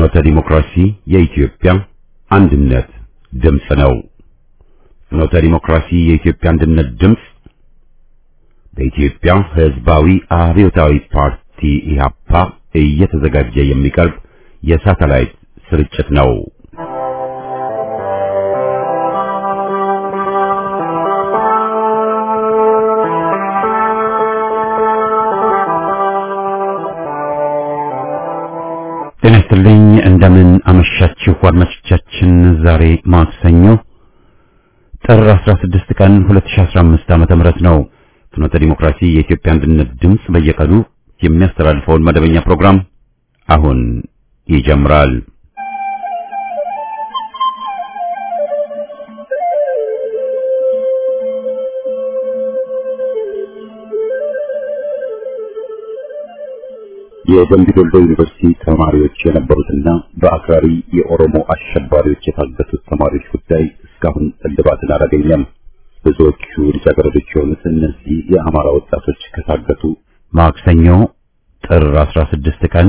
ፍኖተ ዲሞክራሲ የኢትዮጵያ አንድነት ድምፅ ነው። ፍኖተ ዲሞክራሲ የኢትዮጵያ አንድነት ድምፅ በኢትዮጵያ ሕዝባዊ አብዮታዊ ፓርቲ ኢህአፓ እየተዘጋጀ የሚቀርብ የሳተላይት ስርጭት ነው። ጤና ይስጥልኝ። እንደምን አመሻችሁ አድማጮቻችን። ዛሬ ማክሰኞ ጥር 16 ቀን 2015 ዓመተ ምህረት ነው። ፍኖተ ዲሞክራሲ የኢትዮጵያ አንድነት ድምፅ በየቀኑ የሚያስተላልፈውን መደበኛ ፕሮግራም አሁን ይጀምራል። የደምቢ ዶሎ ዩኒቨርሲቲ ተማሪዎች የነበሩትና በአክራሪ የኦሮሞ አሸባሪዎች የታገቱት ተማሪዎች ጉዳይ እስካሁን እልባትን አላገኘም። ብዙዎቹ ልጃገረዶች የሆኑት እነዚህ የአማራ ወጣቶች ከታገቱ ማክሰኞ ጥር 16 ቀን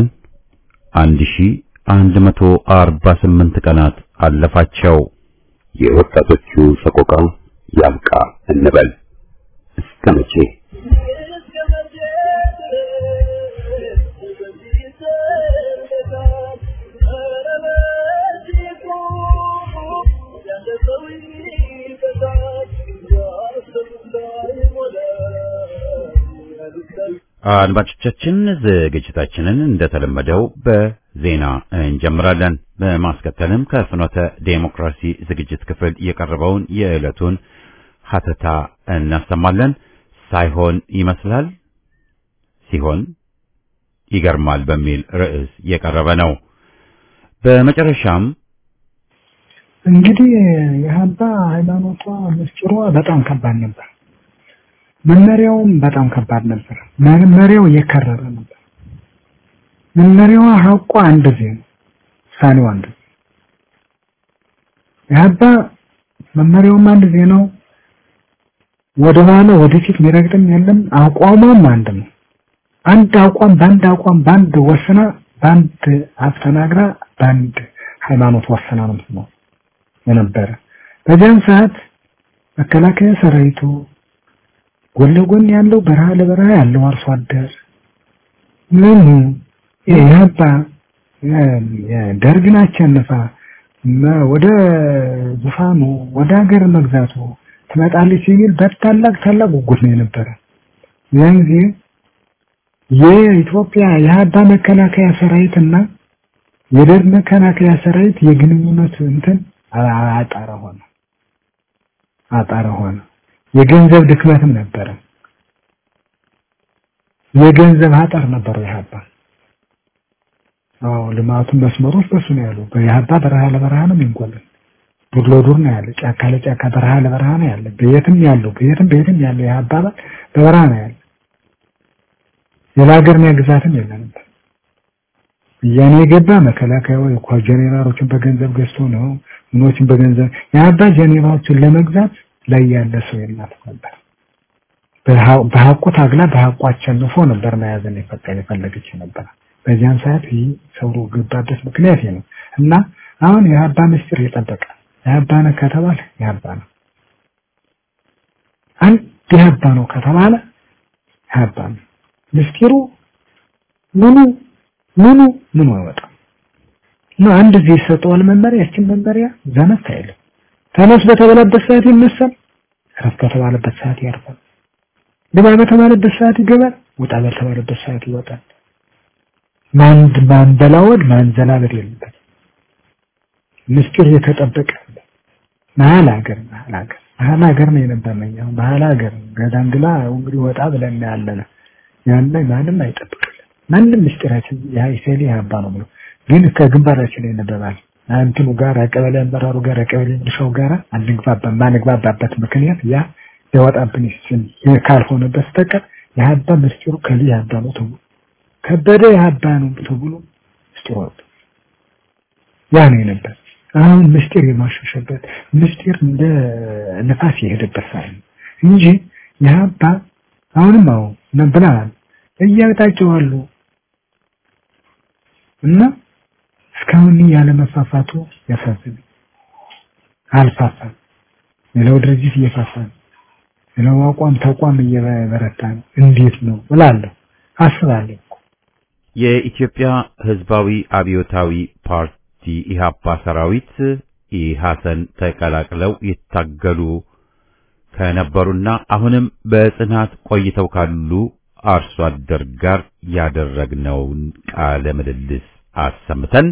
1148 ቀናት አለፋቸው። የወጣቶቹ ሰቆቃ ያብቃ እንበል እስከ መቼ? አድማጮቻችን ዝግጅታችንን እንደተለመደው በዜና እንጀምራለን። በማስከተልም ከፍኖተ ዴሞክራሲ ዝግጅት ክፍል የቀረበውን የዕለቱን ሀተታ እናሰማለን። ሳይሆን ይመስላል ሲሆን ይገርማል በሚል ርዕስ የቀረበ ነው። በመጨረሻም እንግዲህ የሀባ ሃይማኖቷ ምስጢሯ በጣም ከባድ ነበር። መመሪያውም በጣም ከባድ ነበር። መመሪያው የከረረ ነበር። መመሪያዋ ሀቋ አንድ ዜ ነው፣ ውሳኔው አንድ ዜ የሀባ መመሪያውም አንድ ዜ ነው። ወደ ኋላ ወደፊት የሚረግጥም የለም። አቋሟም አንድ ነው። አንድ አቋም በአንድ አቋም በአንድ ወስና በአንድ አስተናግራ በአንድ ሃይማኖት ወሰና ነው ነው የነበረ በዚያን ሰዓት መከላከያ ሰራዊቱ ጎን ለጎን ያለው በረሃ ለበረሃ ያለው አርሶ አደር ምኑ ይህባ ደርግን አሸንፋ ወደ ዙፋኑ ወደ ሀገር መግዛቱ ትመጣለች የሚል በታላቅ ታላቅ ጉጉት ነው የነበረ። ያን ጊዜ የኢትዮጵያ የሀባ መከላከያ ሰራዊትና የደርግ መከላከያ ሰራዊት የግንኙነት እንትን አጣረ ሆነ አጣረ ሆነ። የገንዘብ ድክመትም ነበረ። የገንዘብ አጠር ነበረ የሀባ አዎ ልማቱን መስመሮች በሱ ነው ያሉ። የሀባ በረሃ ለበረሃ ነው የሚንቆልን ዱር ለዱር ነው ያለ፣ ጫካ ለጫካ በረሃ ለበረሃ ነው ያለ። በየትም ያለው በየትም በየትም ያለው የሀባ በበረሃ ነው ያለ። ሌላ ሀገር ግዛትም የለንም። እያኔ የገባ መከላከያው እኮ ጀኔራሎችን በገንዘብ ገዝቶ ነው ምኖችን በገንዘብ የሀባ ጀኔራሎችን ለመግዛት ላይ ያለ ሰው የላት ነበር። በሀቁ ታግላ በሀቁ አሸንፎ ነበር መያዝን የፈቀደ የፈለገች ነበር። በዚያን ሰዓት ይህ ሰው ገባበት ምክንያት ነው እና አሁን የሀባ ምስጢር የጠበቀ የሀባ ነው ከተባለ የሀባ ነው። አንድ የሀባ ነው ከተባለ የሀባ ነው። ምስጢሩ ምኑ ምኑ ምኑ አይወጣም እና አንድ ጊዜ ይሰጠዋል መመሪያ። ያችን መመሪያ ዘመት አይልም። ተነስ በተባለበት ሰዓት ይነሳል። ረፍ በተባለበት ሰዓት ያርፋል። ግባ በተባለበት ሰዓት ይገባል። ውጣ በተባለበት ሰዓት ይወጣል። ማን ማንበላወድ ማንዘላበድ የለበት። ምስጢር የተጠበቀ መሀል ሀገር መሀል ሀገር መሀል ሀገር ነው የነበረኝ። አሁን መሀል ሀገር ገዳንግላ እንግዲህ ወጣ ብለን ያለነ ያለ ማንም አይጠብቅልን። ማንም ምስጢራችን ያ ኢሴሊ ያባ ነው ብሎ ግን ከግንባራችን ላይ ነበባል እንትኑ ጋር ቀበሌ አመራሩ ጋር ቀበሌ ሚሊሻው ጋር አንግባባ ማንግባባበት ምክንያት ያ ሊወጣብን ይችል ካልሆነ በስተቀር የሀባ ምስጢሩ ከሊ ያባ ነው ተብሎ ከበደ የሀባ ነው ተብሎ ምስጢሩ ወጣ። ያ ነው የነበር። አሁን ምስጢር የማሸሸበት ምስጢር እንደ ነፋስ የሄደበት ሳይሆን እንጂ የሀባ አሁንም አዎ ብለናል እያጣቸው አሉ እና እስካሁን ያለ መፋፋቱ ያሳዝነኝ። አልፋፋም። ሌላው ድርጅት እየፋፋ ነው። ሌላው አቋም ተቋም እየበረታ ነው። እንዴት ነው እላለሁ አስባለሁ። የኢትዮጵያ ሕዝባዊ አብዮታዊ ፓርቲ ኢህአፓ ሰራዊት ኢሐሰን ተቀላቅለው ይታገሉ ከነበሩና አሁንም በጽናት ቆይተው ካሉ አርሶ አደር ጋር ያደረግነውን ቃለ ምልልስ አሰምተን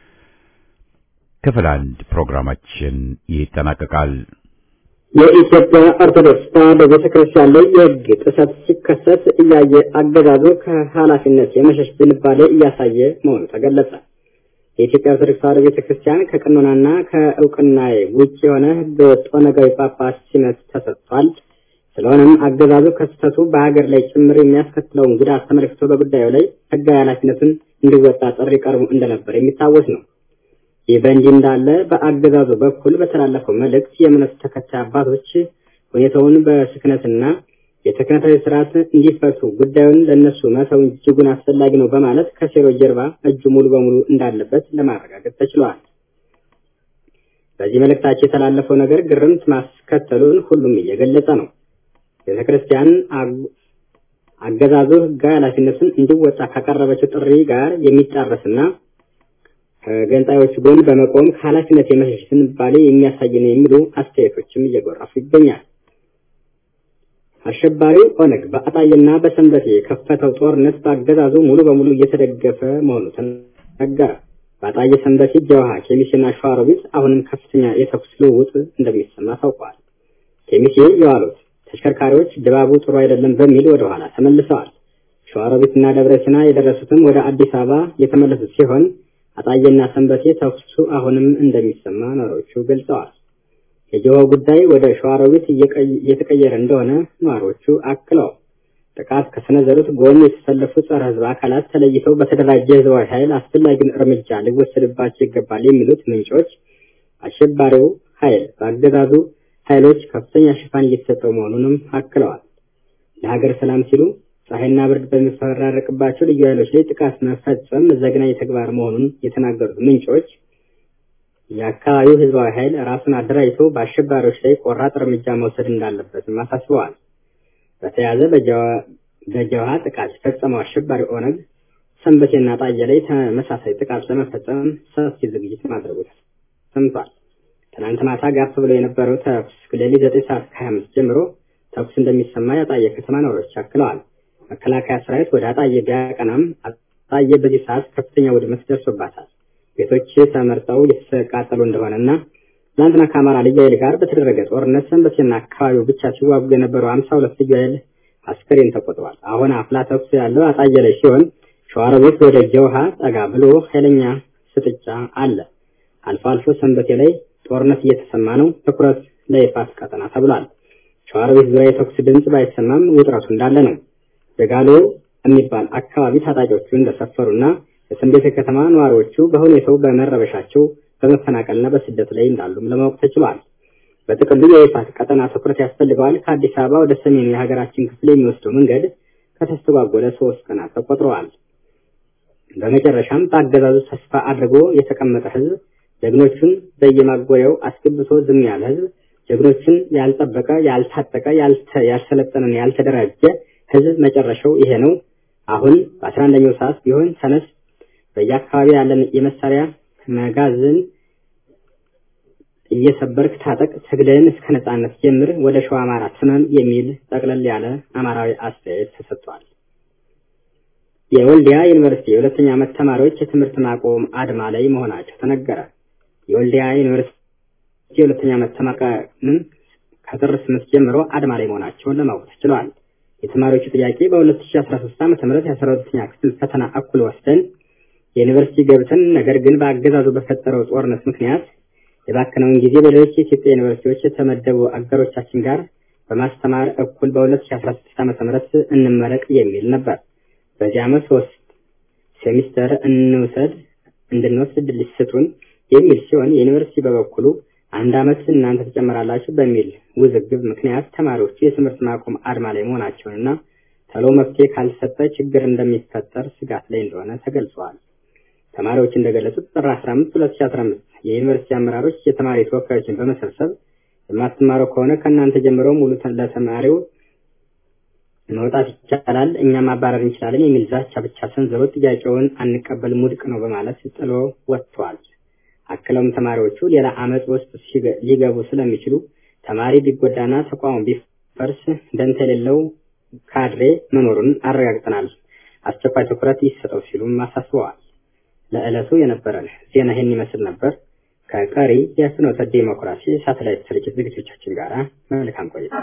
ክፍል አንድ ፕሮግራማችን ይጠናቀቃል። የኢትዮጵያ ኦርቶዶክስ ተዋሕዶ ቤተክርስቲያን ላይ የሕግ ጥሰት ሲከሰት እያየ አገዛዙ ከኃላፊነት የመሸሽ ዝንባሌ እያሳየ መሆኑ ተገለጸ። የኢትዮጵያ ኦርቶዶክስ ተዋሕዶ ቤተክርስቲያን ከቀኖናና ከእውቅና ውጭ የሆነ ሕገወጥ ኦነጋዊ ጳጳስ ሲመት ተሰጥቷል። ስለሆነም አገዛዙ ከስህተቱ በሀገር ላይ ጭምር የሚያስከትለውን ጉዳት ተመልክቶ በጉዳዩ ላይ ሕጋዊ ኃላፊነቱን እንዲወጣ ጥሪ ቀርቦ እንደነበር የሚታወስ ነው። ይህ በእንዲህ እንዳለ በአገዛዙ በኩል በተላለፈው መልእክት የእምነቱ ተከታይ አባቶች ሁኔታውን በስክነትና የክህነታዊ ስርዓት እንዲፈቱ ጉዳዩን ለእነሱ መተው እጅጉን አስፈላጊ ነው በማለት ከሴሮ ጀርባ እጁ ሙሉ በሙሉ እንዳለበት ለማረጋገጥ ተችሏል። በዚህ መልእክታቸው የተላለፈው ነገር ግርምት ማስከተሉን ሁሉም እየገለጸ ነው። ቤተ ክርስቲያን አገዛዙ ሕጋዊ ኃላፊነቱን እንዲወጣ ካቀረበችው ጥሪ ጋር የሚጣረስና ከገንጣዮች ጎን በመቆም ከኃላፊነት የመሸሽ ዝንባሌ የሚያሳይ ነው የሚሉ አስተያየቶችም እየጎረፉ ይገኛል። አሸባሪው ኦነግ በአጣዬና በሰንበቴ የከፈተው ጦርነት በአገዛዙ ሙሉ በሙሉ እየተደገፈ መሆኑ ተነገረ። በአጣዬ፣ ሰንበቴ፣ ጀውሃ፣ ኬሚሴና ሸዋሮቢት አሁንም ከፍተኛ የተኩስ ልውውጥ እንደሚሰማ ታውቋል። ኬሚሴ የዋሉት ተሽከርካሪዎች ድባቡ ጥሩ አይደለም በሚል ወደ ኋላ ተመልሰዋል። ሸዋሮቢትና ደብረ ሲና የደረሱትም ወደ አዲስ አበባ የተመለሱት ሲሆን አጣዬና ሰንበቴ ተኩሱ አሁንም እንደሚሰማ ነዋሪዎቹ ገልጸዋል። የጀሆ ጉዳይ ወደ ሸዋሮቢት እየተቀየረ እንደሆነ ነዋሪዎቹ አክለው ጥቃት ከሰነዘሩት ጎን የተሰለፉ ጸረ ሕዝብ አካላት ተለይተው በተደራጀ ሕዝባዊ ኃይል አስፈላጊውን እርምጃ ሊወሰድባቸው ይገባል የሚሉት ምንጮች አሸባሪው ኃይል በአገዛዙ ኃይሎች ከፍተኛ ሽፋን እየተሰጠው መሆኑንም አክለዋል። ለሀገር ሰላም ሲሉ ፀሐይና ብርድ በሚፈራረቅባቸው ልዩ ኃይሎች ላይ ጥቃት መፈጸም ዘግናኝ ተግባር መሆኑን የተናገሩት ምንጮች የአካባቢው ህዝባዊ ኃይል ራሱን አደራጅቶ በአሸባሪዎች ላይ ቆራጥ እርምጃ መውሰድ እንዳለበትም አሳስበዋል። በተያያዘ በጀውሃ ጥቃት የፈጸመው አሸባሪ ኦነግ ሰንበቴና ጣዬ ላይ ተመሳሳይ ጥቃት ለመፈጸም ሰፊ ዝግጅት ማድረጉ ሰምቷል። ትናንት ማታ ጋፍ ብሎ የነበረው ተኩስ ሌሊት ዘጠኝ ሰዓት ከሀያ አምስት ጀምሮ ተኩስ እንደሚሰማ የአጣዬ ከተማ ነዋሪዎች አክለዋል። መከላከያ ሰራዊት ወደ አጣዬ ቢያቀናም አጣዬ በዚህ ሰዓት ከፍተኛ ውድመት ደርሶባታል። ቤቶች ተመርጠው የተቃጠሉ እንደሆነና ትናንትና ከአማራ ልዩ ኃይል ጋር በተደረገ ጦርነት ሰንበቴና አካባቢው ብቻ ሲዋጉ የነበሩ አምሳ ሁለት ልዩ ኃይል አስከሬን ተቆጥሯል። አሁን አፍላ ተኩስ ያለው አጣዬ ላይ ሲሆን ሸዋሮቢት ወደ ጀውሃ ጠጋ ብሎ ኃይለኛ ፍጥጫ አለ። አልፎ አልፎ ሰንበቴ ላይ ጦርነት እየተሰማ ነው። ትኩረት ለይፋት ቀጠና ተብሏል። ሸዋሮቢት ዙሪያ የተኩስ ድምፅ ባይሰማም ውጥረቱ እንዳለ ነው። ደጋሎ የሚባል አካባቢ ታጣቂዎቹ እንደሰፈሩና የሰንበቴ ከተማ ነዋሪዎቹ በሁኔታው በመረበሻቸው በመፈናቀልና በስደት ላይ እንዳሉም ለማወቅ ተችሏል። በጥቅሉ የይፋት ቀጠና ትኩረት ያስፈልገዋል። ከአዲስ አበባ ወደ ሰሜኑ የሀገራችን ክፍል የሚወስደው መንገድ ከተስተጓጎለ ሶስት ቀናት ተቆጥረዋል። በመጨረሻም በአገዛዙ ተስፋ አድርጎ የተቀመጠ ህዝብ ጀግኖቹን በየማጎሪያው አስገብቶ ዝም ያለ ህዝብ ጀግኖቹን ያልጠበቀ፣ ያልታጠቀ፣ ያልሰለጠነን፣ ያልተደራጀ ህዝብ መጨረሻው ይሄ ነው። አሁን በአስራ አንደኛው ሰዓት ቢሆን ተነስ፣ በየአካባቢ ያለን የመሳሪያ መጋዘን እየሰበርክ ታጠቅ፣ ትግልን እስከ ነጻነት ጀምር፣ ወደ ሸዋ አማራ ትመም የሚል ጠቅለል ያለ አማራዊ አስተያየት ተሰጥቷል። የወልዲያ ዩኒቨርሲቲ የሁለተኛ ዓመት ተማሪዎች የትምህርት ማቆም አድማ ላይ መሆናቸው ተነገረ። የወልዲያ ዩኒቨርሲቲ የሁለተኛ ዓመት ተማሪዎችም ከጥር ስምንት ጀምሮ አድማ ላይ መሆናቸውን ለማወቅ ተችሏል። የተማሪዎቹ ጥያቄ በ2013 ዓ.ም የአስራ ሁለተኛ ክፍል ፈተና እኩል ወስደን የዩኒቨርሲቲ ገብተን ነገር ግን በአገዛዙ በፈጠረው ጦርነት ምክንያት የባከነውን ጊዜ በሌሎች የኢትዮጵያ ዩኒቨርሲቲዎች የተመደቡ አገሮቻችን ጋር በማስተማር እኩል በ2016 ዓ.ም እንመረቅ የሚል ነበር። በዚህ ዓመት ሶስት ሴሚስተር እንውሰድ እንድንወስድ ዕድል ሊሰጡን የሚል ሲሆን የዩኒቨርሲቲ በበኩሉ አንድ ዓመት እናንተ ትጨምራላችሁ በሚል ውዝግብ ምክንያት ተማሪዎቹ የትምህርት ማቆም አድማ ላይ መሆናቸውንና ተሎ መፍትሄ ካልሰጠ ችግር እንደሚፈጠር ስጋት ላይ እንደሆነ ተገልጿል። ተማሪዎች እንደገለጹት ጥር 15 2015 የዩኒቨርሲቲ አመራሮች የተማሪ ተወካዮችን በመሰብሰብ የማትማረው ከሆነ ከእናንተ ጀምረው ሙሉ ለተማሪው መውጣት ይቻላል፣ እኛም ማባረር እንችላለን የሚል ዛቻ ብቻ ሰንዝሮ ጥያቄውን አንቀበልም ውድቅ ነው በማለት ጥሎ ወጥቷል። አክለውም ተማሪዎቹ ሌላ አመፅ ውስጥ ሊገቡ ስለሚችሉ ተማሪ ቢጎዳና ተቋሙ ቢፈርስ ደንታ የሌለው ካድሬ መኖሩን አረጋግጠናል፣ አስቸኳይ ትኩረት ይሰጠው ሲሉም አሳስበዋል። ለዕለቱ የነበረን ዜና ይህን ይመስል ነበር። ከቀሪ የፍኖተ ዴሞክራሲ ሳተላይት ስርጭት ዝግጅቶቻችን ጋር መልካም ቆይታ።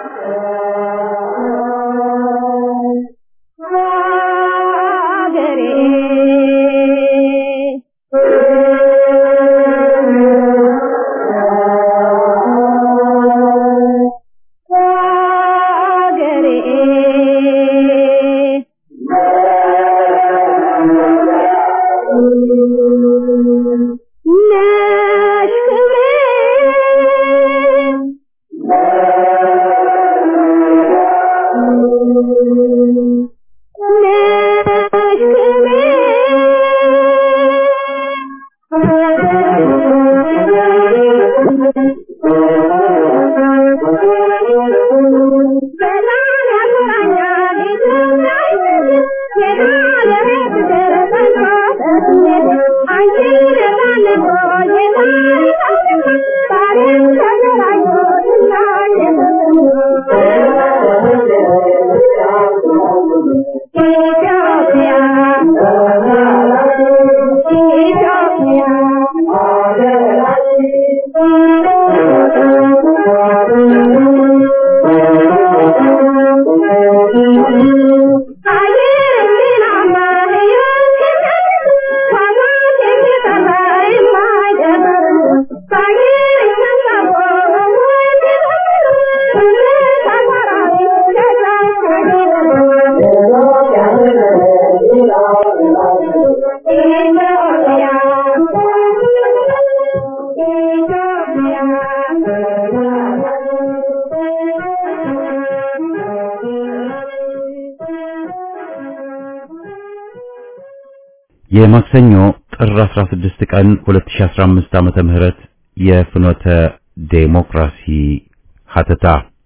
የማክሰኞ ጥር 16 ቀን 2015 ዓመተ ምህረት የፍኖተ ዴሞክራሲ ሀተታ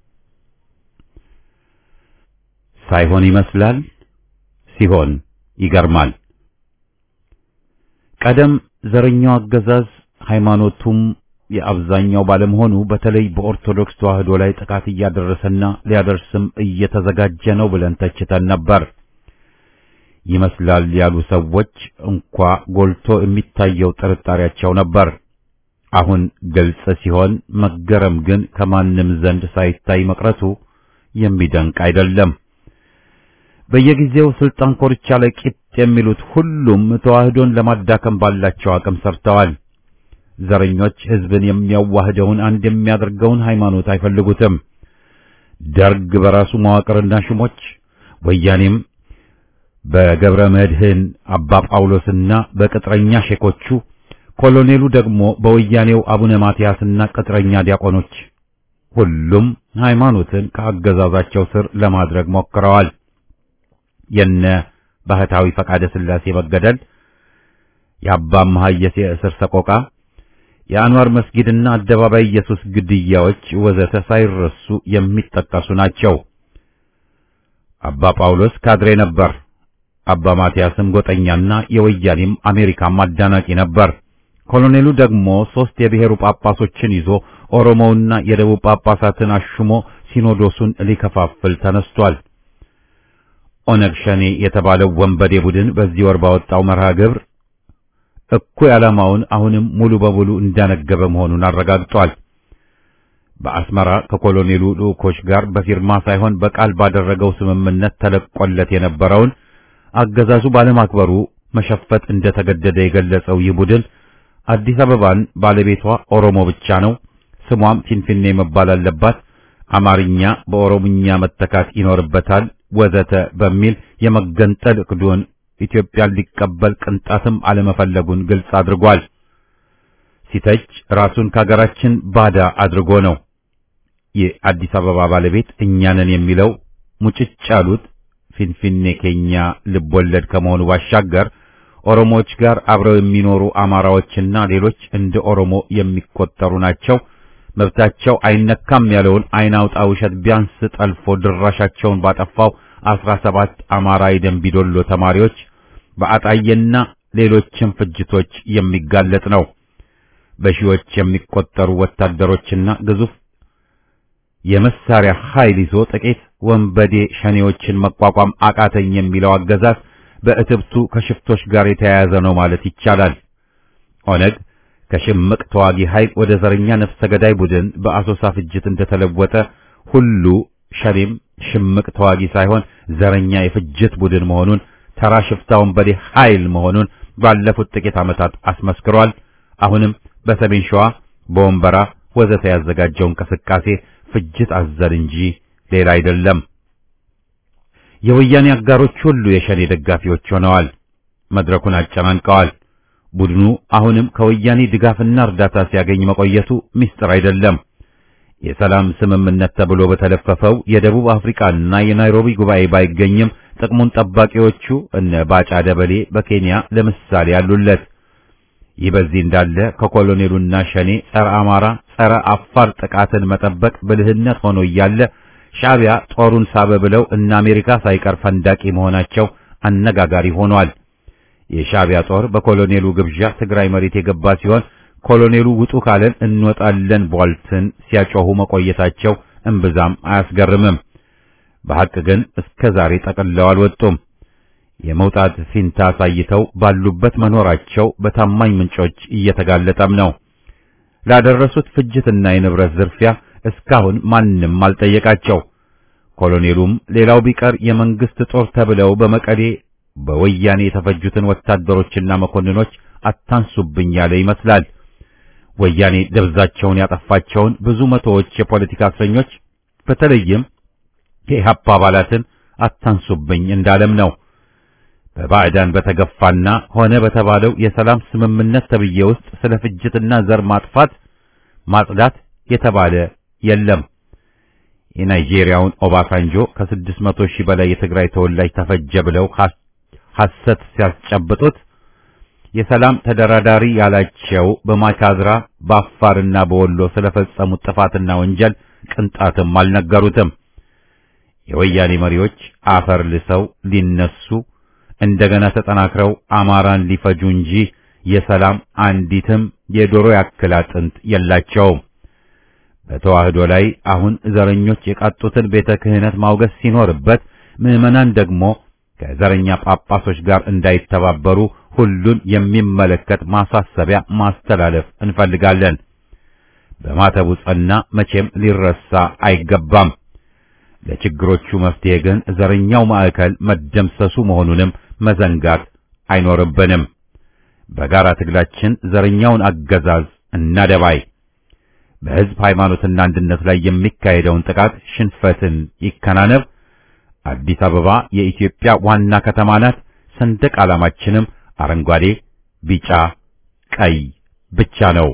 ሳይሆን ይመስላል ሲሆን ይገርማል። ቀደም ዘረኛው አገዛዝ ሃይማኖቱም የአብዛኛው ባለመሆኑ በተለይ በኦርቶዶክስ ተዋህዶ ላይ ጥቃት እያደረሰና ሊያደርስም እየተዘጋጀ ነው ብለን ተችተን ነበር። ይመስላል ያሉ ሰዎች እንኳ ጎልቶ የሚታየው ጥርጣሬያቸው ነበር። አሁን ግልጽ ሲሆን መገረም ግን ከማንም ዘንድ ሳይታይ መቅረቱ የሚደንቅ አይደለም። በየጊዜው ስልጣን ኮርቻ ላይ ቂጥ የሚሉት ሁሉም ተዋህዶን ለማዳከም ባላቸው አቅም ሰርተዋል። ዘረኞች ሕዝብን የሚያዋህደውን አንድ የሚያደርገውን ሃይማኖት አይፈልጉትም። ደርግ በራሱ መዋቅርና ሹሞች፣ ወያኔም በገብረ መድህን አባ ጳውሎስና በቅጥረኛ ሼኮቹ፣ ኮሎኔሉ ደግሞ በወያኔው አቡነ ማትያስና ቅጥረኛ ዲያቆኖች፣ ሁሉም ሃይማኖትን ከአገዛዛቸው ስር ለማድረግ ሞክረዋል። የነ ባህታዊ ፈቃደ ሥላሴ መገደል፣ የአባ መሐየስ የእስር ሰቆቃ፣ የአንዋር መስጊድና አደባባይ ኢየሱስ ግድያዎች ወዘተ ሳይረሱ የሚጠቀሱ ናቸው። አባ ጳውሎስ ካድሬ ነበር። አባ ማትያስም ጎጠኛና የወያኔም አሜሪካም አዳናቂ ነበር። ኮሎኔሉ ደግሞ ሦስት የብሔሩ ጳጳሶችን ይዞ ኦሮሞውና የደቡብ ጳጳሳትን አሹሞ ሲኖዶሱን ሊከፋፍል ተነስቷል። ኦነግ ሸኔ የተባለው ወንበዴ ቡድን በዚህ ወር ባወጣው መርሃ ግብር እኩይ ዓላማውን አሁንም ሙሉ በሙሉ እንዳነገበ መሆኑን አረጋግጧል። በአስመራ ከኮሎኔሉ ልዑኮች ጋር በፊርማ ሳይሆን በቃል ባደረገው ስምምነት ተለቆለት የነበረውን አገዛዙ ባለማክበሩ መሸፈት እንደተገደደ የገለጸው ይህ ቡድን አዲስ አበባን ባለቤቷ ኦሮሞ ብቻ ነው፣ ስሟም ፊንፊኔ መባል አለባት፣ አማርኛ በኦሮምኛ መተካት ይኖርበታል ወዘተ በሚል የመገንጠል እቅዱን ኢትዮጵያን ሊቀበል ቅንጣትም አለመፈለጉን ግልጽ አድርጓል። ሲተች ራሱን ከሀገራችን ባዳ አድርጎ ነው። የአዲስ አበባ ባለቤት እኛንን የሚለው ሙጭጭ ያሉት ፊንፊኔ ኬኛ ልብ ወለድ ከመሆኑ ባሻገር ኦሮሞዎች ጋር አብረው የሚኖሩ አማራዎችና ሌሎች እንደ ኦሮሞ የሚቆጠሩ ናቸው። መብታቸው አይነካም ያለውን አይን አውጣ ውሸት ቢያንስ ጠልፎ ድራሻቸውን ባጠፋው አስራ ሰባት አማራ የደንቢዶሎ ተማሪዎች በአጣየና ሌሎችም ፍጅቶች የሚጋለጥ ነው። በሺዎች የሚቆጠሩ ወታደሮችና ግዙፍ የመሳሪያ ኃይል ይዞ ጥቂት ወንበዴ ሸኔዎችን መቋቋም አቃተኝ የሚለው አገዛዝ በእትብቱ ከሽፍቶች ጋር የተያያዘ ነው ማለት ይቻላል። ኦነግ ከሽምቅ ተዋጊ ኃይል ወደ ዘረኛ ነፍሰ ገዳይ ቡድን በአሶሳ ፍጅት እንደተለወጠ ሁሉ ሸኔም ሽምቅ ተዋጊ ሳይሆን ዘረኛ የፍጅት ቡድን መሆኑን ተራ ሽፍታ ወንበዴ ኃይል መሆኑን ባለፉት ጥቂት ዓመታት አስመስክሯል። አሁንም በሰሜን ሸዋ በወንበራ ወዘተ ያዘጋጀው እንቅስቃሴ ፍጅት አዘል እንጂ ሌላ አይደለም። የወያኔ አጋሮች ሁሉ የሸኔ ደጋፊዎች ሆነዋል። መድረኩን አጨናንቀዋል። ቡድኑ አሁንም ከወያኔ ድጋፍና እርዳታ ሲያገኝ መቆየቱ ምስጢር አይደለም። የሰላም ስምምነት ተብሎ በተለፈፈው የደቡብ አፍሪካና የናይሮቢ ጉባኤ ባይገኝም ጥቅሙን ጠባቂዎቹ እነ ባጫ ደበሌ በኬንያ ለምሳሌ ያሉለት። ይህ በዚህ እንዳለ ከኮሎኔሉና ሸኔ ጸረ አማራ፣ ጸረ አፋር ጥቃትን መጠበቅ ብልህነት ሆኖ እያለ ሻዕቢያ ጦሩን ሳበ ብለው እነ አሜሪካ ሳይቀር ፈንዳቂ መሆናቸው አነጋጋሪ ሆኗል። የሻዕቢያ ጦር በኮሎኔሉ ግብዣ ትግራይ መሬት የገባ ሲሆን ኮሎኔሉ ውጡ ካለን እንወጣለን ቧልትን ሲያጮሁ መቆየታቸው እምብዛም አያስገርምም። በሐቅ ግን እስከ ዛሬ ጠቅልለው አልወጡም። የመውጣት ፊንታ አሳይተው ባሉበት መኖራቸው በታማኝ ምንጮች እየተጋለጠም ነው። ላደረሱት ፍጅትና የንብረት ዝርፊያ እስካሁን ማንም አልጠየቃቸው። ኮሎኔሉም ሌላው ቢቀር የመንግስት ጦር ተብለው በመቀሌ በወያኔ የተፈጁትን ወታደሮችና መኮንኖች አታንሱብኝ ያለ ይመስላል። ወያኔ ደብዛቸውን ያጠፋቸውን ብዙ መቶዎች የፖለቲካ እስረኞች በተለይም የኢህአፓ አባላትን አታንሱብኝ እንዳለም ነው። በባዕዳን በተገፋና ሆነ በተባለው የሰላም ስምምነት ተብዬ ውስጥ ስለ ፍጅትና ዘር ማጥፋት ማጽዳት የተባለ የለም። የናይጄሪያውን ኦባሳንጆ ከስድስት መቶ ሺህ በላይ የትግራይ ተወላጅ ተፈጀ ብለው ሐሰት ሲያስጨብጡት የሰላም ተደራዳሪ ያላቸው በማይካድራ በአፋርና በወሎ ስለፈጸሙት ጥፋትና ወንጀል ቅንጣትም አልነገሩትም። የወያኔ መሪዎች አፈር ልሰው ሊነሱ እንደገና ተጠናክረው አማራን ሊፈጁ እንጂ የሰላም አንዲትም የዶሮ ያክል አጥንት የላቸውም። በተዋህዶ ላይ አሁን ዘረኞች የቃጡትን ቤተ ክህነት ማውገዝ ሲኖርበት ምዕመናን ደግሞ ከዘረኛ ጳጳሶች ጋር እንዳይተባበሩ ሁሉን የሚመለከት ማሳሰቢያ ማስተላለፍ እንፈልጋለን። በማተቡ ጸና መቼም ሊረሳ አይገባም። ለችግሮቹ መፍትሄ ግን ዘረኛው ማዕከል መደምሰሱ መሆኑንም መዘንጋት አይኖርብንም። በጋራ ትግላችን ዘረኛውን አገዛዝ እናደባይ። በሕዝብ ሃይማኖትና አንድነት ላይ የሚካሄደውን ጥቃት ሽንፈትን ይከናነብ። አዲስ አበባ የኢትዮጵያ ዋና ከተማ ናት። ሰንደቅ ዓላማችንም አረንጓዴ፣ ቢጫ፣ ቀይ ብቻ ነው።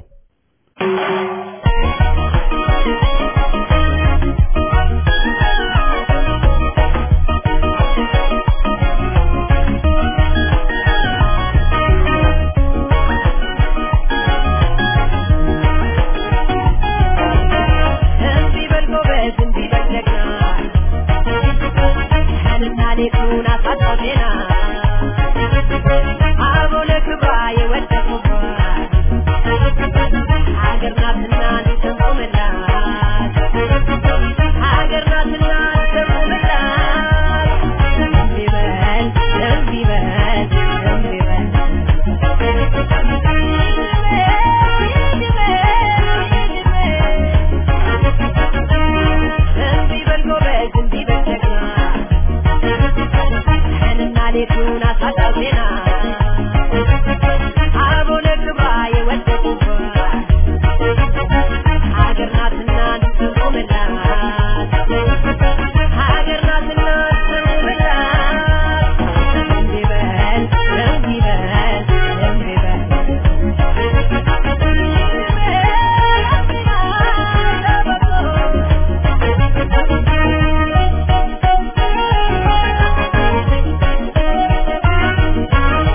Thank you.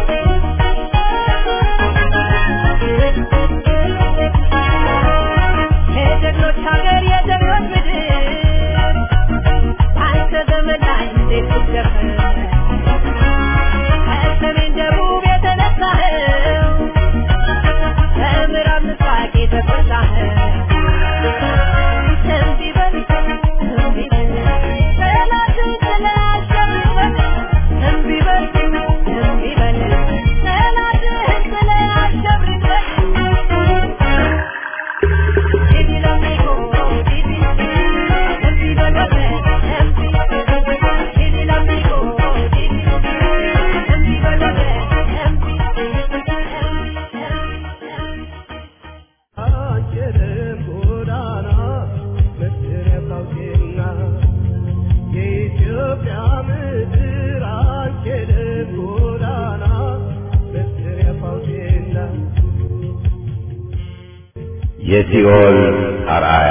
የሲኦል አርአያ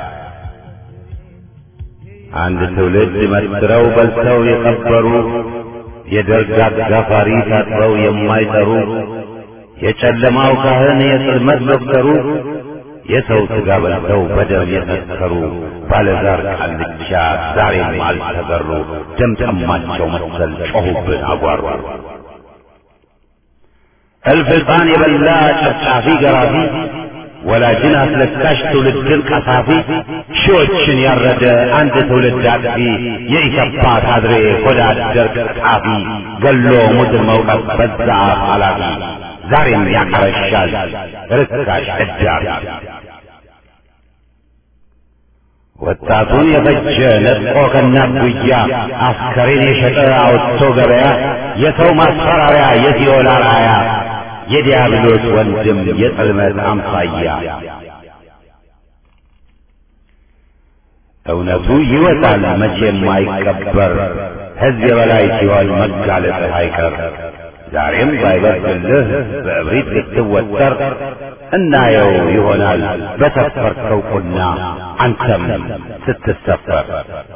አንድ ትውልድ መስክረው በልተው የቀበሩ የደርግ አጋፋሪ ታጥበው የማይጠሩ የጨለማው ካህን የጽልመት ዶክተሩ የሰው ሥጋ በልተው በደም የሰከሩ ባለዛር ቃልቻ ዛሬም አልተገሩ ደም ጠማቸው መሰል ጮኹብን አጓሩ እልፍ ሕፃን የበላ ጨፍጫፊ ገራፊ ወላጅን አስለቃሽ ትውልድን ቀሳፊ ሺዎችን ያረደ አንድ ትውልድ አጥፊ የኢሰፓ ካድሬ ሆዳ አደር ቀጣፊ ገሎ ሙትን መውቀት በዛ አፍ ኃላፊ ዛሬም ያቀረሻል ርካሽ እዳሪ ወጣቱን የፈጀ ነጥቆ ከእናት ጉያ አስከሬን የሸጠ አውጥቶ ገበያ የሰው ማስፈራሪያ የሲኦል አርአያ የዲያብሎስ ወንድም የጽልመት አምሳያ እውነቱ ይወጣል መቼም አይቀበር ሕዝብ የበላይ ሲሆን መጋለጥህ አይቀር ዛሬም ባይበርድልህ በእብሪት ልትወጠር እናየው ይሆናል በሰፈርከው ቁና አንተም ስትሰፈር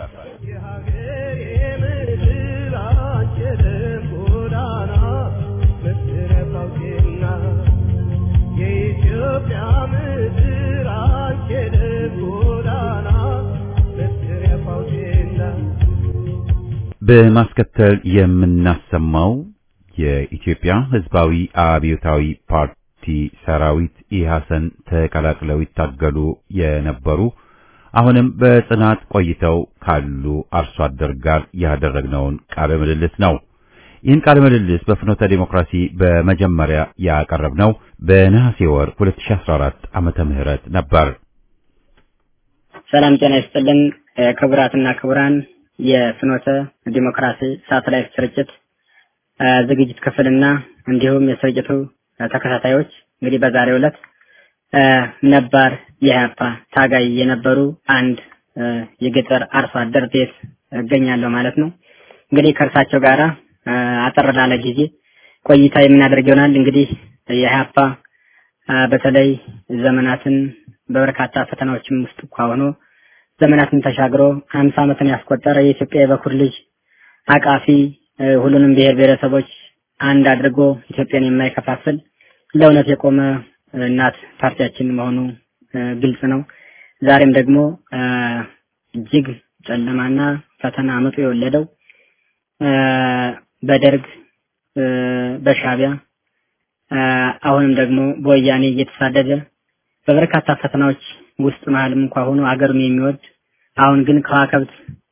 በማስከተል የምናሰማው የኢትዮጵያ ሕዝባዊ አብዮታዊ ፓርቲ ሰራዊት ኢሐሰን ተቀላቅለው ይታገሉ የነበሩ አሁንም በጽናት ቆይተው ካሉ አርሶ አደር ጋር ያደረግነውን ቃለ ምልልስ ነው። ይህን ቃለ ምልልስ በፍኖተ ዲሞክራሲ በመጀመሪያ ያቀረብነው በነሐሴ ወር 2014 ዓመተ ምህረት ነበር። ሰላም ጤና ይስጥልን ክቡራትና ክቡራን የፍኖተ ዲሞክራሲ ሳተላይት ስርጭት ዝግጅት ክፍልና እንዲሁም የስርጭቱ ተከታታዮች እንግዲህ በዛሬው ዕለት ነባር የኢህአፓ ታጋይ የነበሩ አንድ የገጠር አርሶ አደር ቤት እገኛለሁ ማለት ነው። እንግዲህ ከእርሳቸው ጋራ አጠር ላለ ጊዜ ቆይታ የምናደርግ ይሆናል። እንግዲህ የኢህአፓ በተለይ ዘመናትን በበርካታ ፈተናዎችም ውስጥ እንኳ ሆኖ ዘመናትን ተሻግሮ ሀምሳ ዓመትን ያስቆጠረ የኢትዮጵያ የበኩር ልጅ አቃፊ ሁሉንም ብሔር ብሔረሰቦች አንድ አድርጎ ኢትዮጵያን የማይከፋፍል ለእውነት የቆመ እናት ፓርቲያችን መሆኑ ግልጽ ነው። ዛሬም ደግሞ እጅግ ጨለማና ፈተና አመጡ የወለደው በደርግ በሻቢያ አሁንም ደግሞ በወያኔ እየተሳደደ በበርካታ ፈተናዎች ውስጥ መሀልም እንኳ ሆኖ አገሩን የሚወድ አሁን ግን ከዋከብት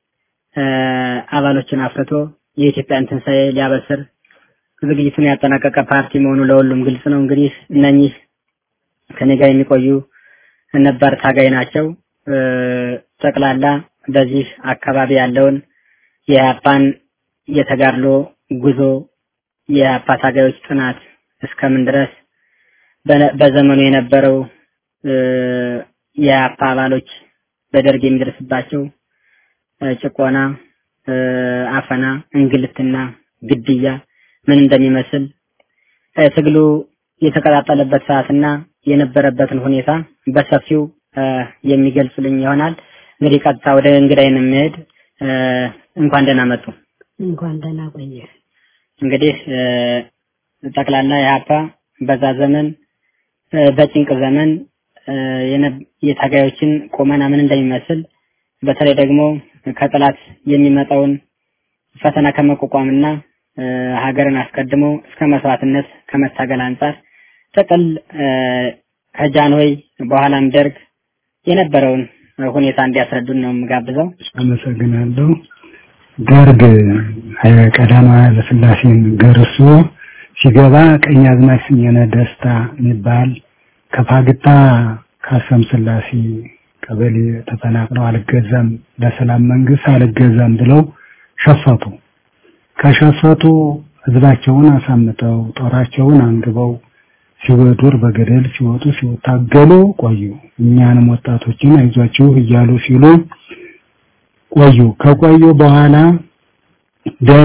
አባሎችን አፍርቶ የኢትዮጵያን ትንሣኤ ሊያበስር ዝግጅቱን ያጠናቀቀ ፓርቲ መሆኑ ለሁሉም ግልጽ ነው። እንግዲህ እነኚህ ከኔ ጋር የሚቆዩ ነባር ታጋይ ናቸው። ጠቅላላ በዚህ አካባቢ ያለውን የኢህአፓን የተጋድሎ ጉዞ የኢህአፓ ታጋዮች ጥናት እስከምን ድረስ በዘመኑ የነበረው የኢህአፓ አባሎች በደርግ የሚደርስባቸው ጭቆና፣ አፈና፣ እንግልትና ግድያ ምን እንደሚመስል ትግሉ የተቀጣጠለበት ሰዓትና የነበረበትን ሁኔታ በሰፊው የሚገልጽልኝ ይሆናል። እንግዲህ ቀጥታ ወደ እንግዳይን የሚሄድ እንኳን ደህና መጡ። እንኳን ደህና ቆየ። እንግዲህ ጠቅላላ የሀፓ በዛ ዘመን በጭንቅ ዘመን የታጋዮችን ቁመና ምን እንደሚመስል በተለይ ደግሞ ከጠላት የሚመጣውን ፈተና ከመቋቋምና ሀገርን አስቀድሞ እስከ መስዋዕትነት ከመታገል አንጻር ጥቅል ከጃንሆይ በኋላም ደርግ የነበረውን ሁኔታ እንዲያስረዱን ነው የምጋብዘው። አመሰግናለሁ። ደርግ ቀዳማዊ ኃይለ ሥላሴን ገርሶ ሲገባ ቀኛዝማች ስሜነ ደስታ የሚባል ከፋግታ ካሰም ስላሴ ቀበሌ ተፈናቅለው አልገዛም ለሰላም መንግስት አልገዛም ብለው ሸፈቱ። ከሸፈቱ ህዝባቸውን አሳምጠው ጦራቸውን አንግበው ሲወዱር በገደል ሲወጡ ሲታገሉ ቆዩ። እኛንም ወጣቶችን አይዟችሁ እያሉ ሲሉ ቆዩ። ከቆዩ በኋላ ደርግ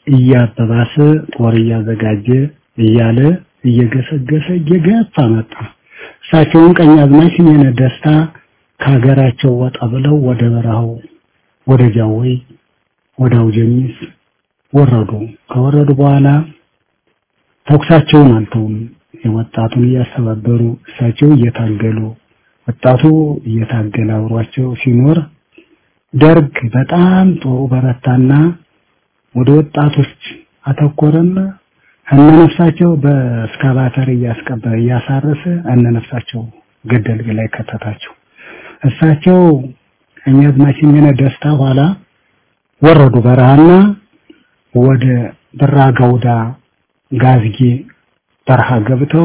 እያበባሰ ጦር እያዘጋጀ እያለ እየገሰገሰ እየገፋ መጣ። እሳቸውን ቀኛዝማች ስሜነ ደስታ ከሀገራቸው ወጣ ብለው ወደ በረሃው ወደ ጃወይ ወደ አውጀኒስ ወረዱ። ከወረዱ በኋላ ተኩሳቸውን አልተውም። ወጣቱን እያስተባበሩ እሳቸው እየታገሉ ወጣቱ እየታገለ አብሯቸው ሲኖር ደርግ በጣም ጦሩ በረታና ወደ ወጣቶች አተኮረና እነነፍሳቸው በስካቫተር እያስቀበረ እያሳረሰ እነነፍሳቸው ገደል ላይ ከተታቸው። እሳቸው ቀኛዝማች ስሜነ ደስታ ኋላ ወረዱ በረሃና ወደ ብራ ገውዳ ጋዝጌ በረሃ ገብተው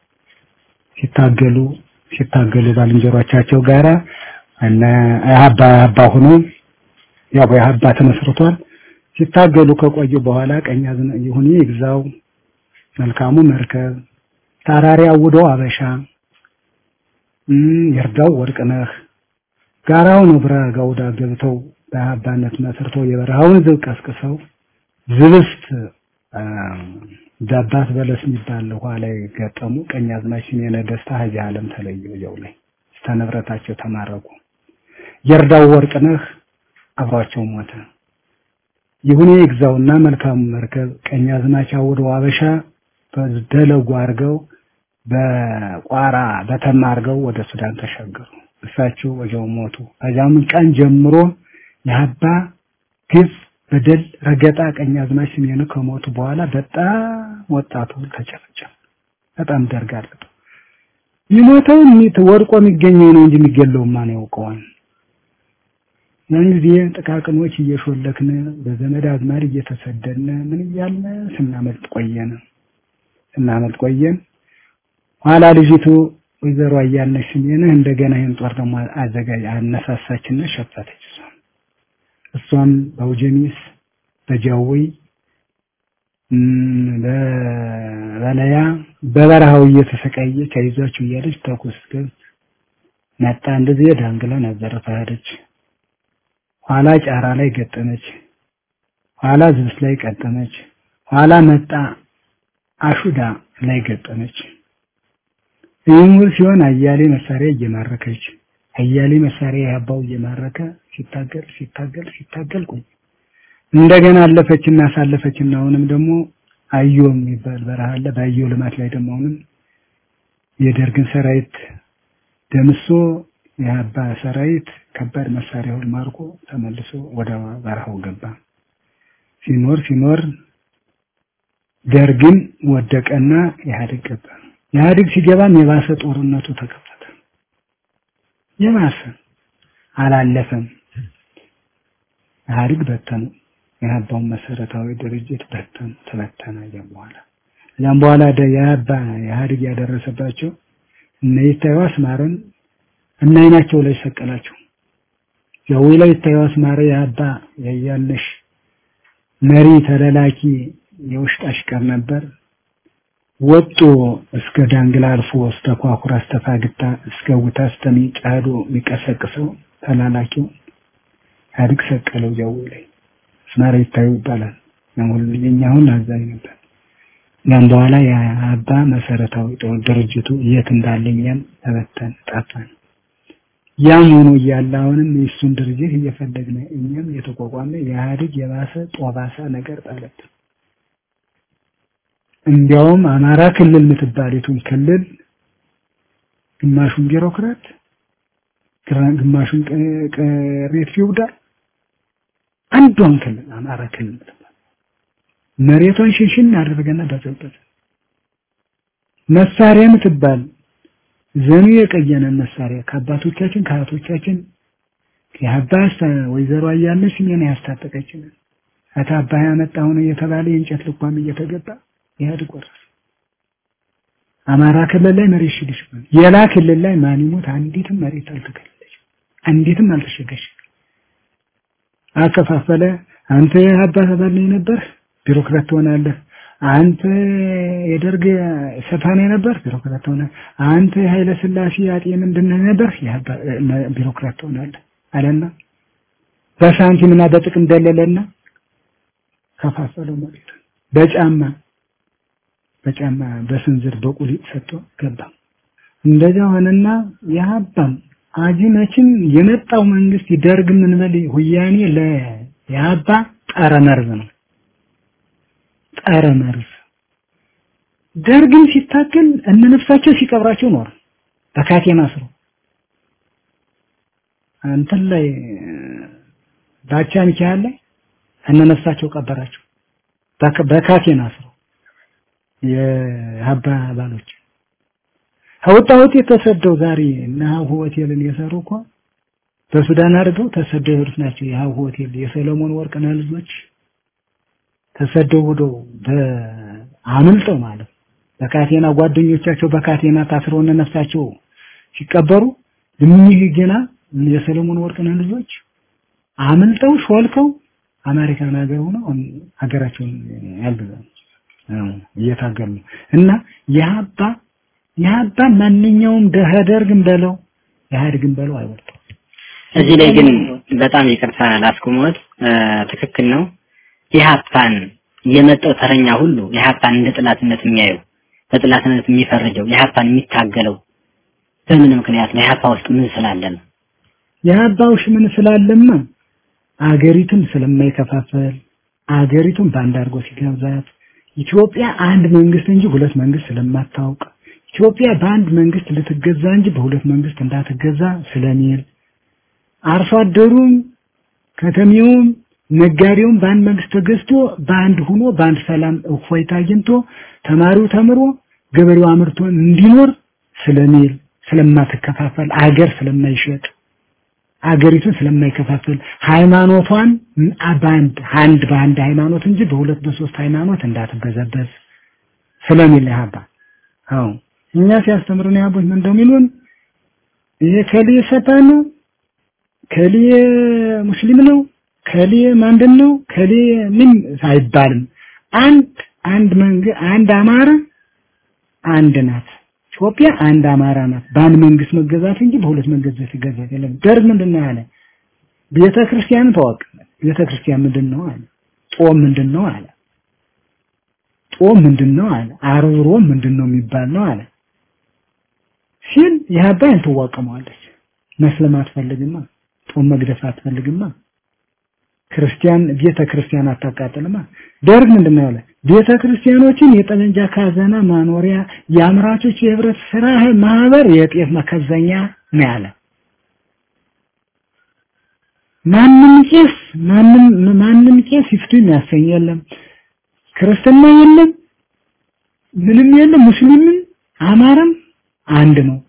ሲታገሉ ሲታገሉ ባልንጀሮቻቸው ጋራ እነ አባ አባ ሆኖ ያው የአባ ተመስርቷል። ሲታገሉ ከቆዩ በኋላ ቀኛዝና ይሁን ይግዛው መልካሙ መርከብ ታራሪ አውዶ አበሻ ይርዳው ወርቅነህ ጋራው ነው ብራ ጋውዳ ገብተው በአባነት መስርተው የበረሃውን ዝብ ቀስቅሰው ዝብስት ዳባት በለስ የሚባል ውሃ ላይ ገጠሙ። ቀኛዝማች ስሜነ ደስታ ሀጂ ዓለም ተለዩ። ያው ላይ ስተንብረታቸው ተማረኩ። የርዳው ወርቅነህ አብሯቸው ሞተ። ይሁን ይግዛውና መልካሙ መርከብ ቀኛዝማች አውደው አበሻ በደለጉ አድርገው በቋራ በተማ አድርገው ወደ ሱዳን ተሻገሩ። እሳቸው ወዲያው ሞቱ። ከዚያም ቀን ጀምሮ የአባ ግፍ በደል ረገጣ ቀኛዝማች ስሜኑ ከሞቱ በኋላ በጣም ወጣቱ ተጨፈጨፈ። በጣም ደርግ አለበት። ይሞተው ወድቆ የሚገኘው ነው እንጂ የሚገለው ማን ያውቀዋል? ያን ጊዜ ጥቃቅኖች እየሾለክን በዘመድ አዝማድ እየተሰደድን ምን እያልን ስናመልጥ ቆየን ስናመልጥ ቆየን። ኋላ ልጅቱ ወይዘሮ አያልነሽ ስሜንህ እንደገና ይህን ጦር ደግሞ አዘጋጅ አነሳሳችና ሸፈተች። እሷም እሷም በአውጀኒስ በጃዊ በበለያ በበረሃው እየተሰቃየች አይዟችሁ እያለች ተኩስ ግን መጣ። እንደዚህ ዳንግላ ነበር ሄደች። ኋላ ጫራ ላይ ገጠመች። ኋላ ዝብስ ላይ ቀጠመች። ኋላ መጣ አሹዳ ላይ ገጠመች። ይህም ሲሆን አያሌ መሳሪያ እየማረከች አያሌ መሳሪያ ያባው እየማረከ ሲታገል ሲታገል ሲታገል ቆይ እንደገና አለፈችና አሳለፈችና አሁንም ደግሞ አዮ የሚባል በረሃ አለ። በአዮ ልማት ላይ ደግሞ አሁንም የደርግን ሰራዊት ደምሶ የአባ ሰራዊት ከባድ መሳሪያውን ማርኮ ተመልሶ ወደ በረሃው ገባ። ሲኖር ሲኖር ደርግን ወደቀና ኢህአዴግ ገባ። ኢህአዴግ ሲገባም የባሰ ጦርነቱ ተከፈተ። የባሰ አላለፈም። ኢህአዴግ በተኑ። የአባውን መሰረታዊ ድርጅት በተኑ፣ ተበተነ። ያም በኋላ ያም በኋላ የአባ ኢህአዴግ ያደረሰባቸው እነ ይታዩ አስማረን እና አይናቸው ላይ ሰቀላቸው። ያው ላይ ይታዩ አስማረ የአባ ያያለሽ መሪ ተለላኪ የውሽጥ አሽከር ነበር። ወጦ እስከ ዳንግላ አልፎ እስከ ኳኩራ እስከ ፋግታ እስከ ውታ እስከሚጫዶ የሚቀሰቅሰው ተላላኪው ኢህአዴግ ሰቀለው። ጃዊ ላይ አስማረ ይታዩ ይባላል። አሁን የኛ አሁን አዛኝ ነበር። ያም በኋላ የአባ መሰረታዊ ድርጅቱ የት እንዳለ እኛም ተበተን ጠፋን። ያም ሆኖ እያለ አሁንም የእሱን ድርጅት እየፈለግን እኛም የተቋቋመ የኢህአዴግ የባሰ ጦባሳ ነገር ጣለብን። እንዲያውም አማራ ክልል የምትባሊቱን ክልል ግማሹን ቢሮክራት ግማሹን ቅሬት ፊውዳል አንዷን ክልል አማራ ክልል የምትባል መሬቷን ሽንሽን አደረገና በዘበዘ መሳሪያ የምትባል ዘኑ የቀየነን መሳሪያ ከአባቶቻችን ከአያቶቻችን የአባስ ወይዘሮ አያለች ስሜን ያስታጠቀችን አታባ ያመጣው ነው የተባለ የእንጨት ልኳም እየተገባ ኢህአዴግ ወረሰ። አማራ ክልል ላይ መሬት ሽግሽ የላ ክልል ላይ ማን ይሞት አንዲትም መሬት አልተከለለች፣ አንዲትም አልተሸገሽ። አከፋፈለ። አንተ አባት አባል ነበር ቢሮክራት ትሆናለህ። አንተ የደርግ ሰፋኔ ነበር ቢሮክራት ትሆናለህ። አንተ ኃይለ ስላሴ አጤ ምንድን ነበር ቢሮክራት ትሆናለህ አለና በሳንቲምና በጥቅም ደለለና ከፋፈለው መሬት በጫማ በጫማ በስንዝር በቁሊጥ ሰጥቶ ገባ። እንደዛ ሆነና የሀባም አጂነችን የመጣው መንግስት ይደርግ ምን በል ሁያኔ ለያባ ጠረ መርዝ ነው። ጠረ መርዝ ደርግን ሲታገል እነ ነፍሳቸው ሲቀብራቸው ኖር በካቴና ስሮ እንትን ላይ ባቻ ሚካኤል ላይ እነ ነፍሳቸው ቀበራቸው በካቴና ስሮ የሀባ ባሎች ከወጣሁት የተሰደው ዛሬ እና ሀሁ ሆቴልን የሰሩ እኮ በሱዳን አድርገው ተሰደው የሄዱት ናቸው። የሀሁ ሆቴል የሰለሞን ወርቅነህ ልጆች ተሰደው ሄደው አምልጠው ማለት በካቴና ጓደኞቻቸው በካቴና ታስረው እነ ነፍሳቸው ሲቀበሩ እኒህ ገና የሰለሞን ወርቅነህ ልጆች አምልጠው ሾልከው አሜሪካን ሀገር ሆነው ሀገራቸውን ያልበዛሉ እየታገሉ እና የሀባ የሀባ ማንኛውም ደህደርግም በለው ኢህአዴግም በለው አይወጣም። እዚህ ላይ ግን በጣም ይቅርታ ላስቆመዎት፣ ትክክል ነው። ኢህአፓን የመጣው ተረኛ ሁሉ ኢህአፓን እንደ ጥላትነት የሚያየው በጥላትነት የሚፈርጀው ኢህአፓን የሚታገለው በምን ምክንያት ነው? ኢህአፓ ውስጥ ምን ስላለ ነው? የሀባውሽ ምን ስላለማ አገሪቱን ስለማይከፋፈል አገሪቱን በአንድ አድርጎ ሲገዛት ኢትዮጵያ አንድ መንግስት እንጂ ሁለት መንግስት ስለማታውቅ ኢትዮጵያ በአንድ መንግስት ልትገዛ እንጂ በሁለት መንግስት እንዳትገዛ ስለሚል አርሶ አደሩም ከተሜውም ነጋዴውም በአንድ መንግስት ተገዝቶ በአንድ ሆኖ በአንድ ሰላም እፎይታ አግኝቶ ተማሪው ተምሮ ገበሬው አምርቶ እንዲኖር ስለሚል ስለማትከፋፈል አገር ስለማይሸጥ አገሪቱን ስለማይከፋፈል ሃይማኖቷን በአንድ አንድ በአንድ ሃይማኖት እንጂ በሁለት በሶስት ሃይማኖት እንዳትበዘበዝ ስለሚል ያባ አዎ እኛ ሲያስተምሩን ያቦች ምን እንደሚሉን ይሄ ከሊ ሰይጣን ነው ከሊ ሙስሊም ነው ከሊ ማንድን ነው ከሊ ምን አይባልም አንድ አንድ መንግ አንድ አማራ አንድ ናት ኢትዮጵያ አንድ አማራ ናት በአንድ መንግስት መገዛት እንጂ በሁለት መንግስት መገዛት የለም ደርግ ምንድን ነው ያለ ቤተ ክርስቲያን ተዋቅ ቤተ ክርስቲያን ምንድን ነው አለ ጦም ምንድን ነው አለ ጦም ምንድን ነው አለ አርብሮ ምንድን ነው የሚባል ነው አለ ሲል የሀባይን ትዋቀመዋለች መስለም አትፈልግማ ጦም መግደፍ አትፈልግማ ክርስቲያን ቤተ ክርስቲያን አታቃጥልማ ደርግ ምንድነው ያለ ቤተ ክርስቲያኖችን የጠመንጃ ካዘና ማኖሪያ የአምራቾች የህብረት ስራ ማህበር የጤፍ መከዘኛ ነው ያለ ማንም ቄስ ማንም ማንም ቄስ ይፍቱ የሚያሰኝ የለም ክርስትና የለም ምንም የለም ሙስሊምም አማራም አንድ ነው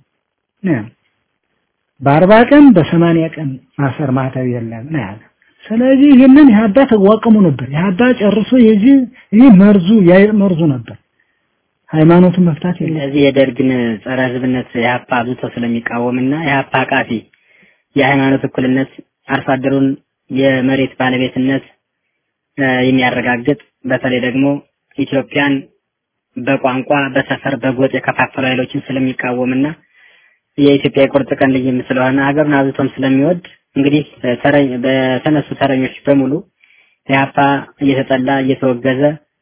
በአርባ ቀን በሰማንያ ቀን ማሰር ማተብ የለም ነው ያለ ስለዚህ ይህንን የሀባ ተዋቀሙ ነበር የሀባ ጨርሶ የዚህ ይህ መርዙ የአይጥ መርዙ ነበር ሃይማኖቱን መፍታት የለም እዚህ የደርግን ጸረ ህዝብነት የሀፓ አብዝቶ ስለሚቃወምና የሀፓ አቃፊ የሃይማኖት እኩልነት አርሶ አደሩን የመሬት ባለቤትነት የሚያረጋግጥ በተለይ ደግሞ ኢትዮጵያን በቋንቋ በሰፈር በጎጥ የከፋፈሉ ኃይሎችን ስለሚቃወምና የኢትዮጵያ የቁርጥ ቀን ልጅም ስለሆነ ሀገሩን አብዝቶም ስለሚወድ እንግዲህ በተነሱ ተረኞች በሙሉ ኢህአፓ እየተጠላ እየተወገዘ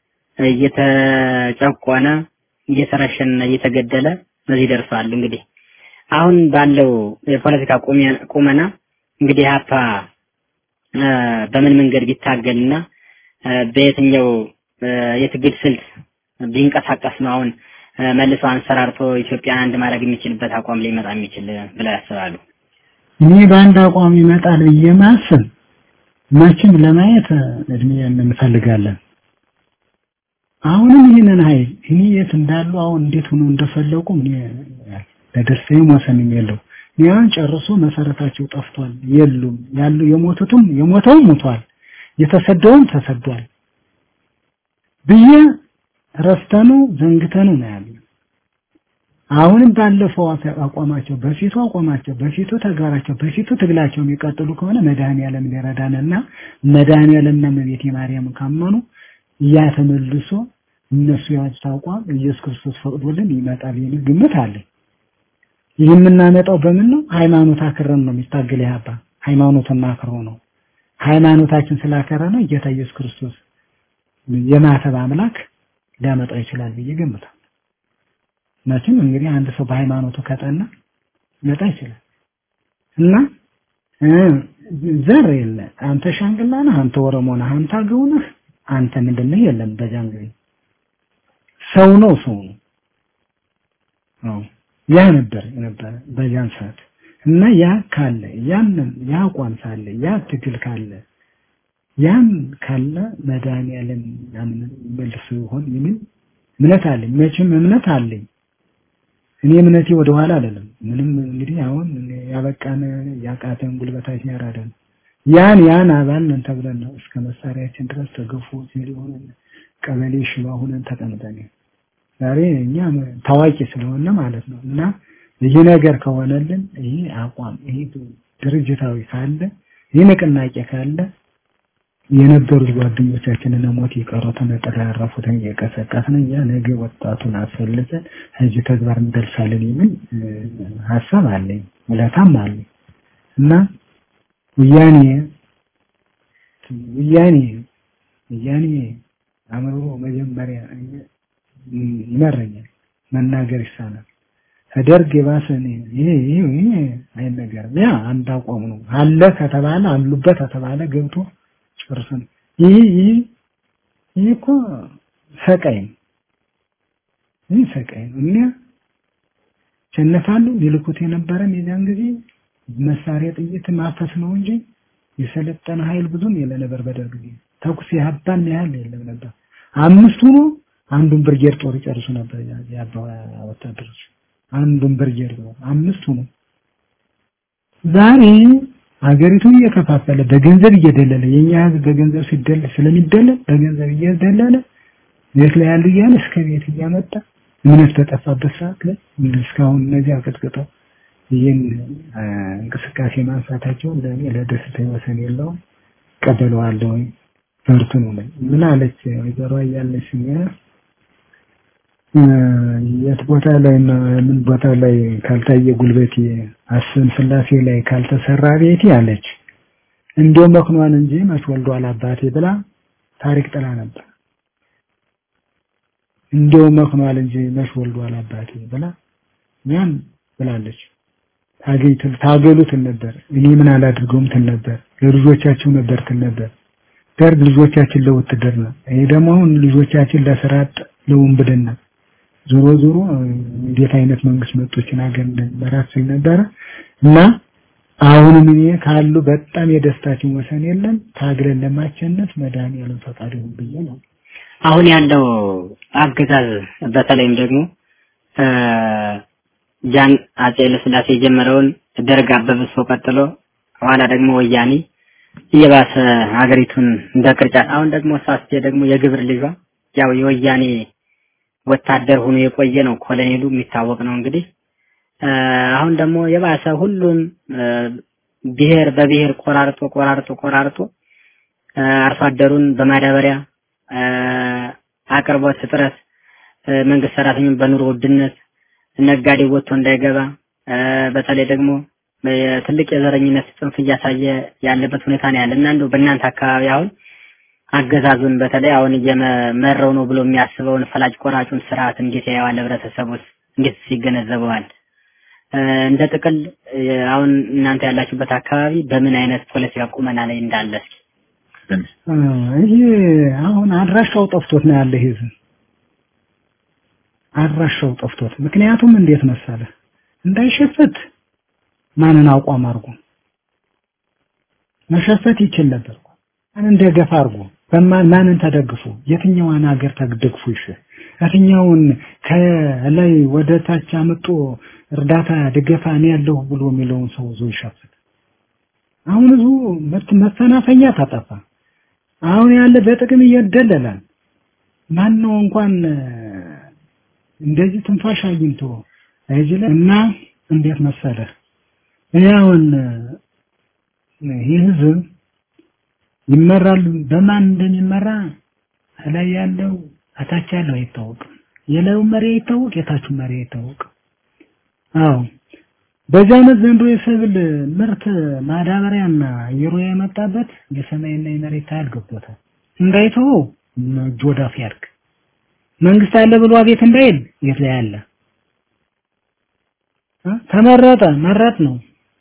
እየተጨቆነ እየተረሸነና እየተገደለ በዚህ ደርሷል። እንግዲህ አሁን ባለው የፖለቲካ ቁመና እንግዲህ ኢህአፓ በምን መንገድ ቢታገልና በየትኛው የትግል ስልት ቢንቀሳቀስ ነው አሁን መልሶ አንሰራርቶ ኢትዮጵያን አንድ ማድረግ የሚችልበት አቋም ሊመጣ የሚችል ብለው ያስባሉ? እኔ በአንድ አቋም ይመጣል ብዬ ማስብ መቼም ለማየት እድሜ እንፈልጋለን። አሁንም ይህንን ኃይል እኔ የት እንዳሉ አሁን እንዴት ሆኖ እንደፈለቁ እኔ ለደርሰኝ ወሰንም የለው። እኔ አሁን ጨርሶ መሰረታቸው ጠፍቷል፣ የሉም ያሉ የሞቱትም የሞተውም ሞቷል፣ የተሰደውም ተሰዷል ብዬ ረስተኑ ዘንግተኑ ነው ያለው። አሁንም ባለፈው አቋማቸው በፊቱ አቋማቸው በፊቱ ተግባራቸው በፊቱ ትግላቸው የሚቀጥሉ ከሆነ መድኃኔዓለም ሊረዳንና መድኃኔዓለምና እመቤቴ ማርያም ካመኑ ያ ተመልሶ እነሱ ያወጡት አቋም ኢየሱስ ክርስቶስ ፈቅዶልን ይመጣል የሚል ግምት አለኝ። ይህ የምናመጣው በምን ነው? ሃይማኖት አክረን ነው የሚታገል ያባ ሃይማኖትን አክሮ ነው። ሃይማኖታችን ስላከረ ነው ጌታ ኢየሱስ ክርስቶስ የማተብ አምላክ ሊያመጣው ይችላል ብዬ ገምታለሁ። መቼም እንግዲህ አንድ ሰው በሃይማኖቱ ከጠና ሊመጣ ይችላል እና ዘር የለ አንተ ሻንግላ ነህ፣ አንተ ኦሮሞ ነህ፣ አንተ አገው ነህ፣ አንተ ምንድን ነህ የለም። በዛን ጊዜ ሰው ነው ሰው ነው። አዎ ያ ነበር ነበር በዛን ሰዓት እና ያ ካለ ያንን ያ አቋም ካለ ያ ትግል ካለ ያን ካለ መድኃኒዓለም ያንን መልሶ ይሆን የሚል እምነት አለኝ። መቼም እምነት አለኝ። እኔ እምነቴ ወደ ኋላ አይደለም። ምንም እንግዲህ አሁን ያበቃን ያቃተን ጉልበታችን ያራደን ያን ያን አባል ነን ተብለን ነው እስከ መሳሪያችን ድረስ ተገፎ ሲል ሆነን ቀበሌ ሽባ ሆነን ተቀምጠን ዛሬ እኛ ታዋቂ ስለሆነ ማለት ነው እና ይህ ነገር ከሆነልን ይሄ አቋም ይሄ ድርጅታዊ ካለ ይህ ንቅናቄ ካለ የነበሩት ጓደኞቻችንን ሞት የቀሩትን ጥላ ያረፉትን እየቀሰቀስን እኛ ነገ ወጣቱን አስፈልገን እዚህ ተግባር እንደርሳለን የሚል ሀሳብ አለኝ፣ ውለታም አለኝ እና ወያኔ ወያኔ ወያኔ አእምሮ መጀመሪያ ይመረኛል፣ መናገር ይሳናል። ከደርግ የባሰ ይሄ ይሄ ይሄ አይነገርም። ያ አንድ አቋም ነው አለ ከተባለ አሉበት ከተባለ ገብቶ ጨርሰን ይሄ ይሄ ይሄ እኮ ሰቃይ ነው። ይህ ሰቃይ ነው። እኛ ቸነፋሉ ሊልኩት የነበረን የዚያን ጊዜ መሳሪያ ጥይት ማፈስ ነው እንጂ የሰለጠነ ኃይል ብዙም የለ ነበር። በደርግ ጊዜ ተኩስ ያባን ያህል የለም ነበር። አምስቱ ነው አንዱን ብርጌድ ጦር ይጨርሱ ነበር ያባ ወታደሮች አንዱን ብርጌድ ነው አምስቱ ነው ዛሬ ሀገሪቱን እየከፋፈለ በገንዘብ እየደለለ የኛ ህዝብ በገንዘብ ሲደለ ስለሚደለል በገንዘብ እየደለለ ቤት ላይ ያሉ እያለ እስከ ቤት እያመጣ እምነት በጠፋበት ሰዓት ላይ እስካሁን እነዚህ አቀጥቅጠው ይህን እንቅስቃሴ ማንሳታቸው ለእኔ ለደስታ ወሰን የለውም። ቀበለዋለሁ። በርቱ ነው ላይ ምን አለች ወይዘሮ እያለች የት ቦታ ላይ ምን ቦታ ላይ ካልታየ ጉልበቴ አስን ስላሴ ላይ ካልተሰራ ቤቴ አለች። እንዲያው መክኗን እንጂ መች ወልዷል አባቴ ብላ ታሪክ ጥላ ነበር። እንዲያው መክኗል እንጂ መች ወልዷል አባቴ ብላ ያን ብላለች። ታገይትን ታገሉትን ነበር እኔ ምን አላድርገውም ትል ነበር። ለልጆቻችሁ ነበር ትል ነበር። ደርግ ልጆቻችን ለውትድርና ይሄ ደግሞ አሁን ልጆቻችን ለስራ ለውንብድና ዞሮ ዞሮ እንዴት አይነት መንግስት መጦችን ሀገር እንደመራት ሲል ነበረ እና አሁንም እኔ ካሉ በጣም የደስታችን ወሰን የለም ታግለን ለማቸነፍ መድኃኒዓለም ፈቃድ ይሁን ብዬ ነው። አሁን ያለው አገዛዝ በተለይም ደግሞ ጃን አጼ ኃይለሥላሴ የጀመረውን ደርግ አበብሶ ቀጥሎ ኋላ ደግሞ ወያኔ እየባሰ ሀገሪቱን እንደ ቅርጫት አሁን ደግሞ ሳስቴ ደግሞ የግብር ልጇ ያው የወያኔ ወታደር ሆኖ የቆየ ነው። ኮሎኔሉ የሚታወቅ ነው እንግዲህ አሁን ደግሞ የባሰ ሁሉን ብሔር በብሔር ቆራርጦ ቆራርጦ ቆራርጦ አርሶ አደሩን በማዳበሪያ አቅርቦት እጥረት፣ መንግስት ሰራተኛውን በኑሮ ውድነት፣ ነጋዴ ወጥቶ እንዳይገባ በተለይ ደግሞ ትልቅ የዘረኝነት ጽንፍ እያሳየ ያለበት ሁኔታ ነው ያለ እና እንደው በእናንተ አካባቢ አሁን አገዛዙን በተለይ አሁን እየመረው ነው ብሎ የሚያስበውን ፈላጭ ቆራጩን ስርዓት እንዴት ያየዋል? ህብረተሰቡስ እንዴት ይገነዘበዋል? እንደ ጥቅል አሁን እናንተ ያላችሁበት አካባቢ በምን አይነት ፖለቲካ ቁመና ላይ እንዳለ እስኪ ይሄ አሁን አድራሻው ጠፍቶት ነው ያለ ህዝብ አድራሻው ጠፍቶት። ምክንያቱም እንዴት መሰለ እንዳይሸፈት ማንን አቋም አድርጎ መሸፈት ይችል ነበር። ማንን ደገፍ አድርጎ በማን ማንን ተደግፎ የትኛዋን ሀገር ተደግፎ ይሽ የትኛውን ከላይ ወደ ታች አምጦ እርዳታ ድገፋ እኔ ያለሁ ብሎ የሚለውን ሰው ዞ ይሸፍት። አሁን ህዝቡ መፈናፈኛ ታጠፋ። አሁን ያለ በጥቅም እየደለላል። ማን ነው እንኳን እንደዚህ ትንፋሽ አግኝቶ አይጅለ እና እንዴት መሰለህ ያውን ይህ ህዝብ ይመራል በማን እንደሚመራ ላይ ያለው አታች ያለው አይታወቅም። የላዩ መሪ አይታወቅ፣ የታቹ መሪ አይታወቅ። አዎ በዚህ ዓመት ዘንድሮ የሰብል ምርት ማዳበሪያና አየሩ የመጣበት የሰማይና የመሬት ኃይል ገብቶታል። እንዳይተው እጅ ወዳፍ ያድርግ። መንግስት አለ ብሎ አቤት እንዳይል የት ላይ አለ? ተመረጠ መረጥ ነው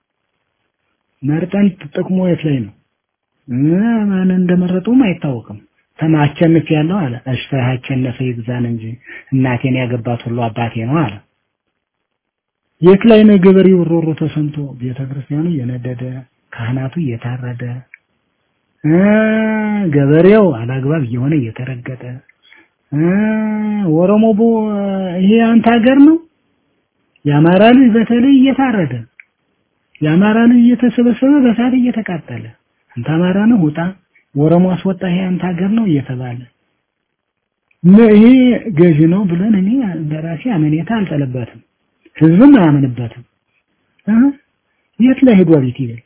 መርጠን ጥቅሙ የት ላይ ነው? ማን እንደመረጡም አይታወቅም። ተማቸንፍ ያለው አለ እሺ አቸነፈ ይግዛን እንጂ እናቴን ያገባት ሁሉ አባቴ ነው አለ። የት ላይ ነው ገበሬው ሮሮ ተሰምቶ ቤተክርስቲያኑ እየነደደ ካህናቱ እየታረደ ገበሬው አላግባብ እየሆነ እየተረገጠ ኦሮሞ ይሄ አንተ ሀገር ነው የአማራ ልጅ በተለይ እየታረደ የአማራ ልጅ እየተሰበሰበ በሳት እየተቃጠለ አንተ አማራ ነው ውጣ ኦሮሞ አስወጣ ይሄ አንተ ሀገር ነው እየተባለ ይሄ ገዢ ነው ብለን እኔ በራሴ አመኔታ አልጠለበትም ህዝብም አያምንበትም የት ላይ ሄዷ ቤት ይበል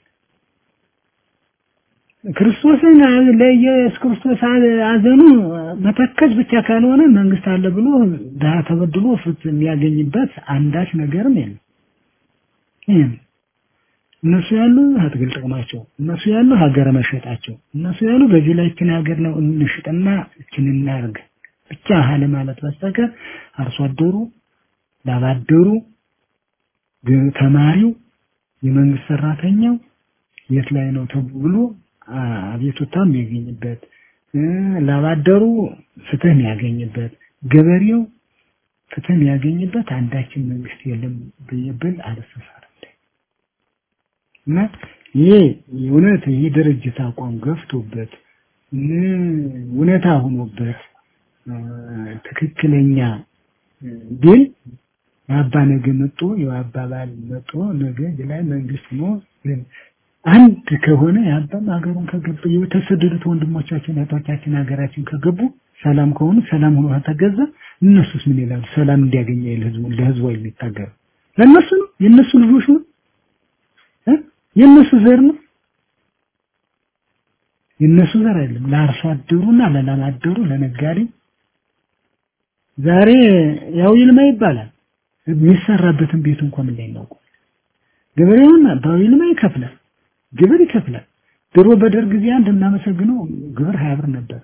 ክርስቶስን ለኢየሱስ ክርስቶስ አዘኑ መተከዝ ብቻ ካልሆነ መንግስት አለ ብሎ ድሀ ተበድሎ ፍትህ የሚያገኝበት አንዳች ነገርም የለም። ይሄም እነሱ ያሉ አትግል ጥቅማቸው፣ እነሱ ያሉ ሀገር መሸጣቸው፣ እነሱ ያሉ በዚህ ላይ እችን ሀገር ነው እንሽጥና እችን እናርግ ብቻ ሀለ ማለት በስተቀር አርሶ አደሩ፣ ላባደሩ፣ ተማሪው፣ የመንግስት ሰራተኛው የት ላይ ነው ተብሎ አቤቱታ የሚያገኝበት ላባደሩ ፍትህ የሚያገኝበት ገበሬው ፍትህ የሚያገኝበት አንዳችን መንግስት የለም ብዬብል አልሰሳርም እና ይሄ እውነት ይህ ድርጅት አቋም ገፍቶበት እውነታ ሆኖበት ትክክለኛ ግን የአባ ነገ መጦ የአባባል መጦ ነገ ላይ መንግስት ነው አንድ ከሆነ ያባም ሀገሩን ከገቡ የተሰደዱት ወንድሞቻችን እህቶቻችን ሀገራችን ከገቡ ሰላም ከሆኑ ሰላም ሆኖ ከተገዛ እነሱስ ምን ይላሉ? ሰላም እንዲያገኝ ይል ህዝቡ ለህዝቡ የሚታገሩ ለነሱ ነው የነሱ ልጆች ነው የነሱ ዘር ነው የነሱ ዘር አይደለም። ለአርሶ አደሩና ለላም አደሩ ለነጋዴው ዛሬ ያው ይልማ ይባላል የሚሰራበትን ቤት እንኳን ምን ላይ ነው ገበሬውን ባው ይልማ ይከፍላል ግብር ይከፍላል። ድሮ በደርግ ጊዜ አንድ እናመሰግነው ግብር ሀያ ብር ነበር።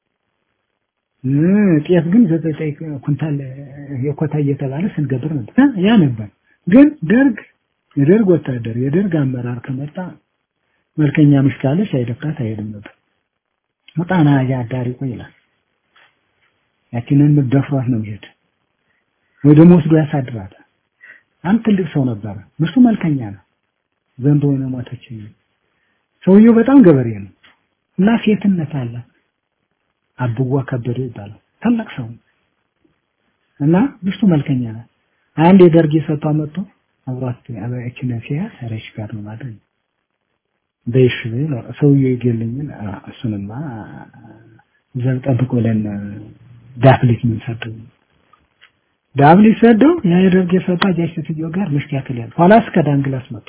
ጤፍ ግን ዘጠኝ ኩንታል የኮታ እየተባለ ስንገብር ነበር። ያ ነበር። ግን ደርግ የደርግ ወታደር የደርግ አመራር ከመጣ መልከኛ ምሽት ካለች አይደፍራት አይሄድም ነበር። ወጣና አዳሪ ቆይ ይላል። ያችንን ደፍሯት ነው ይሄድ ወይ ደግሞ ወስዶ ያሳድራታል። አንድ ትልቅ ሰው ነበረ። ምርሱ መልከኛ ነው። ዘንዶ ነው ሞተች። ሰውየው በጣም ገበሬ ነው እና ሴትነት አለ። አብዋ ከበደ ይባላል። ታላቅ ሰው እና ሚስቱ መልከኛ ናት። አንድ የደርግ የሰጧ መጥቶ አብሯት አበያችን ሲያ ሰረሽ ጋር ነው ማለት ነው። በይሽ ነው ሰውየው ይገልኝን እሱንማ ዘብ ጠብቅ ብለን ዳፍሊት ምን ሰደው ዳፍሊት ሰደው ያ የደርግ የሰጧ ጃሽ ሴትዮ ጋር ምሽት ያክላል ኋላ እስከ ዳንግላስ መጥቶ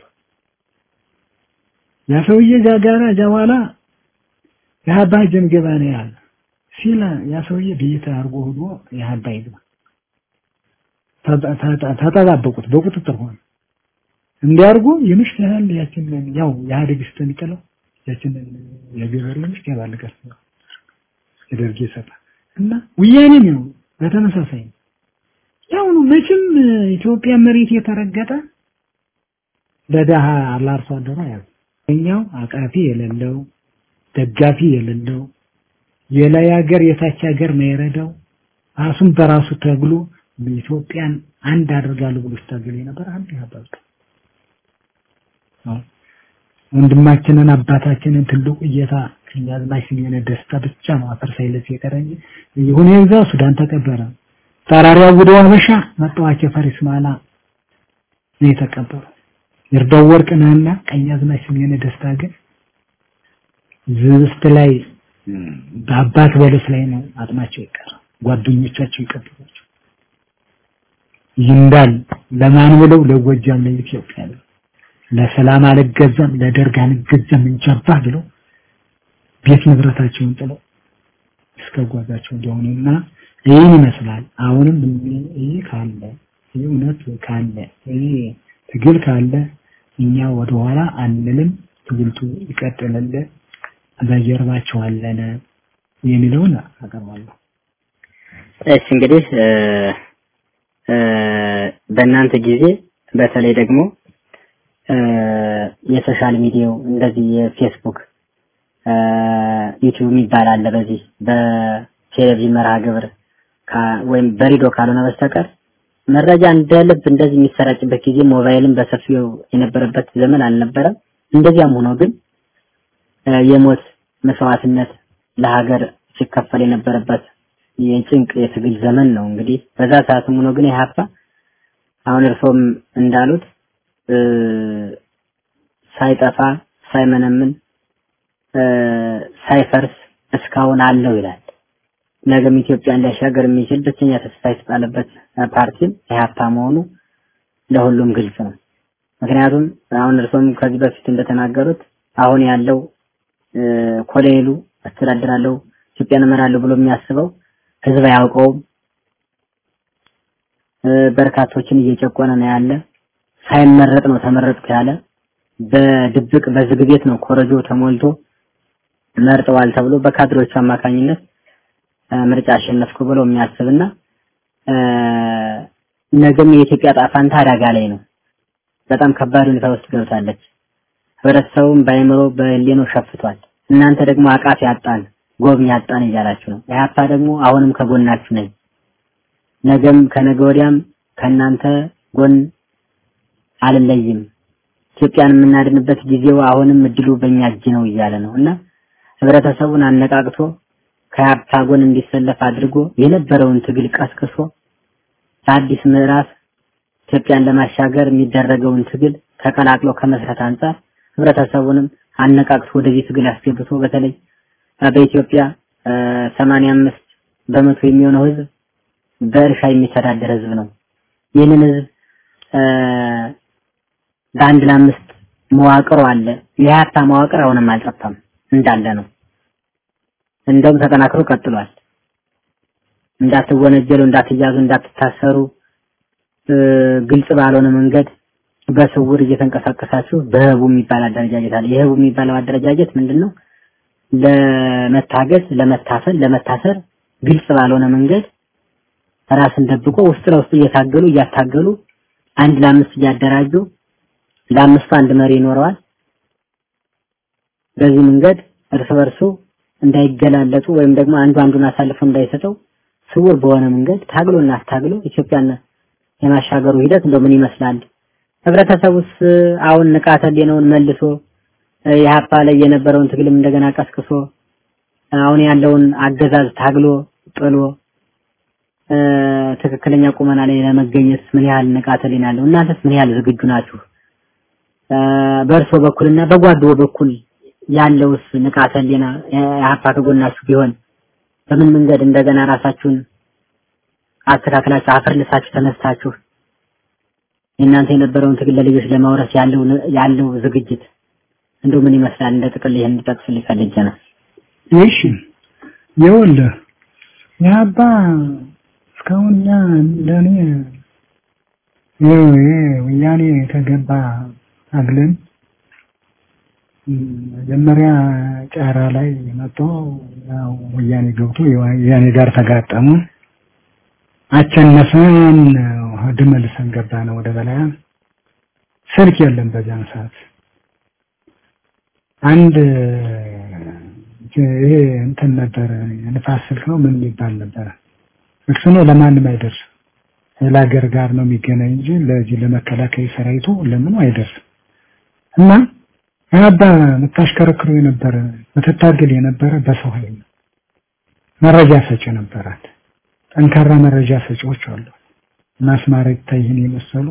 ያ ሰውዬ እዛ ጋር እዛ በኋላ የሀባ ጀምገባ ነው ያለ ሲል ያ ሰውዬ ቤት አድርጎ ሄዶ የሀባ ይግባ ተጠባበቁት በቁጥጥር ሆነ እንዲያርጉ የምሽት ያህል ያችንን ያው የኢህአዴግ ስተሚጥለው ያችንን የገበሬ ምሽት ያባልጋል የደርግ ይሰጣል እና ወያኔ ነው በተመሳሳይ ያው ነው መቼም ኢትዮጵያ መሬት የተረገጠ ለደሃ ለአርሶ አደሩ ያው እኛው አቃፊ የሌለው ደጋፊ የሌለው የላይ ሀገር የታች ሀገር ነው የረዳው ራሱን በራሱ ተግሎ ኢትዮጵያን አንድ አድርጋለሁ ብሎ ስታገል የነበር አንድ ያባል ወንድማችንን አባታችንን ትልቁ እየታ ከኛዝማች ስሜነ ደስታ ብቻ ነው አፈር ሳይለስ የቀረኝ ይሁን የዛ ሱዳን ተቀበረ ጠራሪያ ወደ አበሻ መጣዋቸው ፈሪስ ማላ ነው የተቀበሩ ይርዳው ወርቅ ነህና ቀኛዝማች ስሜነ ደስታ ግን ዝብስት ላይ በአባት በለስ ላይ ነው አጥማቸው ይቀር ጓደኞቻቸው ይቀበሏቸው ይንዳል ለማን ብለው ለጎጃም ለኢትዮጵያ ለሰላም አልገዛም ለደርግ አልገዛም እንጀባ ብለው ቤት ንብረታቸውን ጥለው እስከ ጓዛቸው እንደሆኑና ይህን ይመስላል። አሁንም ይህ ካለ ይህ እውነት ካለ ይህ ትግል ካለ እኛ ወደኋላ አንልም። ትግልቱ ይቀጥላል። በጀርባቸው አለነ። የሚለውን አቀርባለሁ። እሺ እንግዲህ በእናንተ ጊዜ በተለይ ደግሞ የሶሻል ሚዲያው እንደዚህ የፌስቡክ ዩቲዩብ የሚባል አለ። በዚህ በቴሌቪዥን መርሃ ግብር ወይም በሬዲዮ ካልሆነ በስተቀር መረጃ እንደ ልብ እንደዚህ የሚሰራጭበት ጊዜ ሞባይልን በሰፊው የነበረበት ዘመን አልነበረም። እንደዚያም ሆኖ ግን የሞት መስዋዕትነት ለሀገር ሲከፈል የነበረበት የጭንቅ የትግል ዘመን ነው። እንግዲህ በዛ ሰዓትም ሆኖ ግን ኢህአፓ አሁን እርሶም እንዳሉት ሳይጠፋ ሳይመነምን ሳይፈርስ እስካሁን አለው ይላል። ነገም ኢትዮጵያን ሊያሻገር የሚችል ብቸኛ ተስፋ የተጣለበት ፓርቲም ኢህአፓ መሆኑ ለሁሉም ግልጽ ነው። ምክንያቱም አሁን እርሶም ከዚህ በፊት እንደተናገሩት አሁን ያለው ኮሎኔሉ አስተዳድራለሁ ኢትዮጵያን እመራለሁ ብሎ የሚያስበው ህዝብ አያውቀውም። በርካቶችን እየጨቆነ ነው ያለ። ሳይመረጥ ነው ተመረጥኩ ያለ። በድብቅ በዝግ ቤት ነው ኮረጆ ተሞልቶ መርጠዋል ተብሎ በካድሬዎቹ አማካኝነት ምርጫ አሸነፍኩ ብሎ የሚያስብና ነገም የኢትዮጵያ ጣፋንታ አደጋ ላይ ነው። በጣም ከባድ ሁኔታ ውስጥ ገብታለች። ህብረተሰቡም በአይምሮ በህሊናው ሸፍቷል። እናንተ ደግሞ አቃፊ ያጣን ጎብኝ ያጣን እያላችሁ ነው። ኢህአፓ ደግሞ አሁንም ከጎናችሁ ነኝ፣ ነገም ከነገ ወዲያም ከእናንተ ጎን አልለይም፣ ኢትዮጵያን የምናድንበት ጊዜው አሁንም እድሉ በእኛ እጅ ነው እያለ ነው እና ህብረተሰቡን አነቃቅቶ ከኢህአፓ ጎን እንዲሰለፍ አድርጎ የነበረውን ትግል ቀስቅሶ በአዲስ ምዕራፍ ኢትዮጵያን ለማሻገር የሚደረገውን ትግል ተቀላቅሎ ከመስራት አንጻር ህብረተሰቡንም አነቃቅቶ ወደዚህ ትግል አስገብቶ በተለይ በኢትዮጵያ ሰማንያ አምስት በመቶ የሚሆነው ህዝብ በእርሻ የሚተዳደር ህዝብ ነው። ይህንን ህዝብ በአንድ ለአምስት መዋቅሩ አለ። የሀያታ መዋቅር አሁንም አልጠፋም እንዳለ ነው። እንደውም ተጠናክሮ ቀጥሏል። እንዳትወነጀሉ፣ እንዳትያዙ፣ እንዳትታሰሩ ግልጽ ባልሆነ መንገድ በስውር እየተንቀሳቀሳችሁ በህቡ የሚባል አደረጃጀት አለ። የህቡ የሚባለው አደረጃጀት ምንድነው? ለመታገዝ፣ ለመታፈን፣ ለመታሰር ግልጽ ባልሆነ መንገድ ራስን ደብቆ ውስጥ ለውስጥ እየታገሉ እያታገሉ አንድ ለአምስት እያደራጁ ለአምስቱ አንድ መሪ ይኖረዋል። በዚህ መንገድ እርስ በርሱ እንዳይገላለጡ ወይም ደግሞ አንዱ አንዱን አሳልፎ እንዳይሰጠው ስውር በሆነ መንገድ ታግሎና አታግሎ ኢትዮጵያን የማሻገሩ ሂደት እንደው ምን ይመስላል? ህብረተሰቡስ አሁን ንቃተ ህሊናውን መልሶ የሀፓ ላይ የነበረውን ትግልም እንደገና ቀስቅሶ አሁን ያለውን አገዛዝ ታግሎ ጥሎ ትክክለኛ ቁመና ላይ ለመገኘት ምን ያህል ንቃተ ህሊና አለው? እናንተስ ምን ያህል ዝግጁ ናችሁ? በእርሶ በኩልና በጓዶ በኩል ያለውስ ንቃተ ህሊና የሀፓ ከጎናችሁ ቢሆን በምን መንገድ እንደገና ራሳችሁን አስተካክላችሁ አፈርልሳችሁ ተነስታችሁ የእናንተ የነበረውን ትግል ለልጆች ለማውረስ ያለው ያለው ዝግጅት እንደው ምን ይመስላል? እንደ ጥቅል ይሄን እንድጠቅስልኝ ፈልጌ ነው። እሺ ይኸውልህ የአባ እስካሁን እኛ እንደኔ ወያኔ የተገባ አግለን መጀመሪያ ጫራ ላይ መጥቶ ያው ወያኔ ገብቶ ወያኔ ጋር ተጋጠሙ። አቸነፈን ወደ መልሰን ገባ ነው ወደ በላያ ስልክ የለም በዛን ሰዓት አንድ ይሄ እንትን ነበር ንፋስ ስልክ ነው ምን የሚባል ነበር እሱ ነው ለማንም አይደርስ ለሀገር ጋር ነው የሚገናኝ እንጂ ለዚህ ለመከላከያ ሰራዊቱ ለምኑ አይደርስም እና አባ የምታሽከረክሩ የነበረ ምትታገል የነበረ በሰው ኃይል መረጃ ሰጪ ነበራት ጠንካራ መረጃ ሰጪዎች አሉ ማስማረ ይታይን የመሰሉ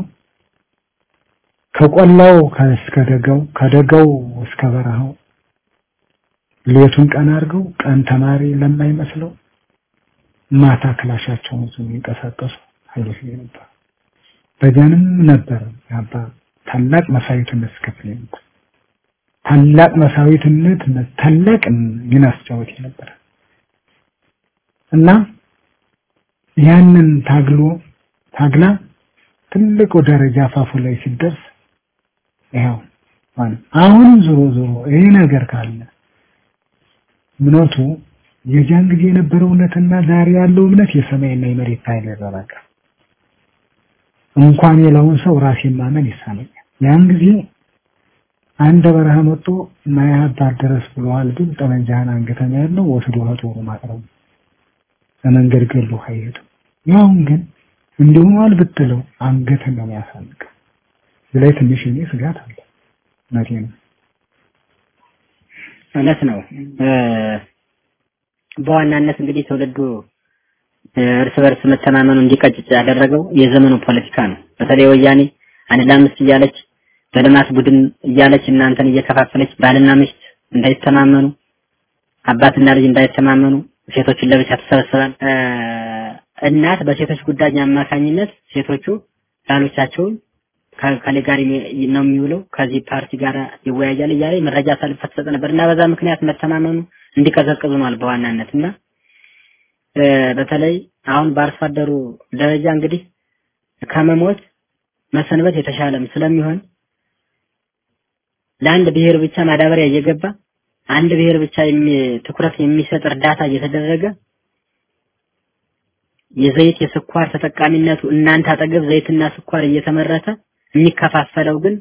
ከቆላው እስከ ደጋው ከደጋው እስከ በረሃው ሌቱን ቀን አድርገው ቀን ተማሪ ለማይመስለው ማታ ክላሻቸውን ይዘው የሚንቀሳቀሱ ኃይሎች ነበር። በዚያንም ነበር አባ ታላቅ መሳዊትነት ስከፍል ነበር። ታላቅ መሳዊትነት ታላቅ ሚና አስጫወት ነበር እና ያንን ታግሎ ታግላ ትልቁ ደረጃ አፋፉ ላይ ሲደርስ ይኸው አሁን ዞሮ ዞሮ ይሄ ነገር ካለ እምነቱ የዚያን ጊዜ የነበረው እውነትና ዛሬ ያለው እምነት የሰማይና የመሬት ኃይል ያዘራጋ እንኳን የለውን ሰው ራሴን ማመን ይሳነኛል። ያን ጊዜ አንድ በረሃ መጥቶ ማያባር ድረስ ብለዋል። ግን ጠመንጃህን አንገተኛ ያለው ወስዶ ጦሩ ማቅረቡ ለመንገድ ገሎ አይሄድም። ያውን ግን እንዲሆኗል ብትለው አንገትን ነው የሚያሳንቅ። ስለዚህ ትንሽ እኔ ስጋት አለ። እውነቴ ነው። እውነት ነው። በዋናነት እንግዲህ ትውልዱ እርስ በርስ መተማመኑ እንዲቀጭጭ ያደረገው የዘመኑ ፖለቲካ ነው። በተለይ ወያኔ አንድ ለአምስት እያለች በልማት ቡድን እያለች እናንተን እየከፋፈለች ባልና ሚስት እንዳይተማመኑ፣ አባትና ልጅ እንዳይተማመኑ ሴቶችን ለብቻ ተሰበስባል። እናት በሴቶች ጉዳይ አማካኝነት ሴቶቹ ባሎቻቸውን ከሌ ጋር ነው የሚውለው ከዚህ ፓርቲ ጋር ይወያያል እያለ መረጃ አሳልፋ ትሰጥ ነበር እና በዛ ምክንያት መተማመኑ እንዲቀዘቅዙ ነው በዋናነት እና በተለይ አሁን በአርሶ አደሩ ደረጃ እንግዲህ ከመሞት መሰንበት የተሻለም ስለሚሆን ለአንድ ብሔር ብቻ ማዳበሪያ እየገባ አንድ ብሔር ብቻ ትኩረት የሚሰጥ እርዳታ እየተደረገ የዘይት የስኳር ተጠቃሚነቱ እናንተ አጠገብ ዘይትና ስኳር እየተመረተ የሚከፋፈለው ግን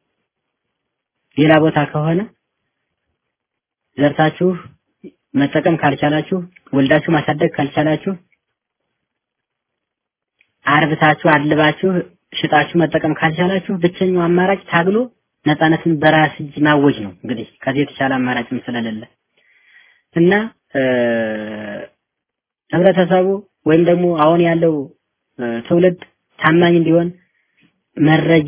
ሌላ ቦታ ከሆነ ዘርታችሁ መጠቀም ካልቻላችሁ ወልዳችሁ ማሳደግ ካልቻላችሁ አርብታችሁ አድልባችሁ ሽጣችሁ መጠቀም ካልቻላችሁ ብቸኛው አማራጭ ታግሎ ነፃነትን በራስ እጅ ማወጅ ነው። እንግዲህ ከዚህ የተሻለ አማራጭም ስለሌለ እና ህብረተሰቡ ወይም ደግሞ አሁን ያለው ትውልድ ታማኝ እንዲሆን መረጃ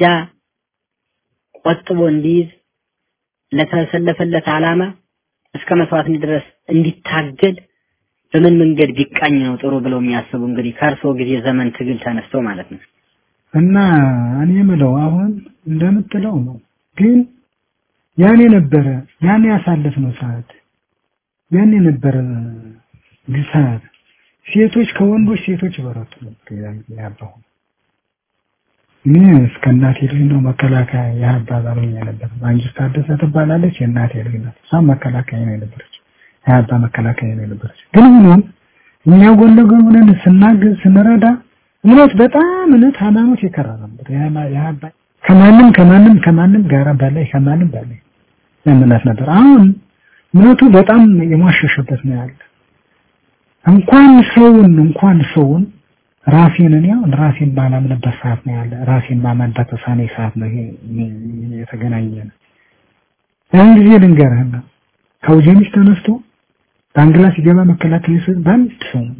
ቆጥቦ እንዲይዝ ለተሰለፈለት ዓላማ እስከ መስዋዕት ድረስ እንዲታገል በምን መንገድ ቢቃኝ ነው ጥሩ ብለው የሚያስቡ እንግዲህ ከእርሶ ጊዜ ዘመን ትግል ተነስተው ማለት ነው። እና እኔ የምለው አሁን እንደምትለው ነው። ግን ያን የነበረ ያን ያሳለፍነው ሰዓት ያን የነበረ ግሳት ሴቶች ከወንዶች ሴቶች በረቱ ነበር ያባሁ እኔ እስከ እናቴ ልጅ ነው መከላከያ የአባባል ነበር። ማንጅስት ታደሰ ትባላለች የእናቴ ልጅ ናት። እሷም መከላከያ ነው የነበረች የአባ መከላከያ ነው የነበረች። ግን ሆኖም እኛ ጎን ለጎን ሆነን ስናግዝ ስንረዳ እምነት በጣም እምነት ሃይማኖት የከራ ነበር። የአባ ከማንም ከማንም ከማንም ጋር በላይ ከማንም በላይ እምነት ነበር። አሁን እምነቱ በጣም የሟሸሸበት ነው ያለ እንኳን ሰውን እንኳን ሰውን ራሴን እኔ አሁን ራሴን ባላምንበት ሰዓት ነው ያለ ራሴን ማመን በተሳነኝ ሰዓት ነው ይሄ የተገናኘ ነው። ያን ጊዜ ልንገርህና ከውጀሚስ ተነስቶ ዳንግላ ሲገባ መከላከያ ሰው በአንድ ሰው ነው።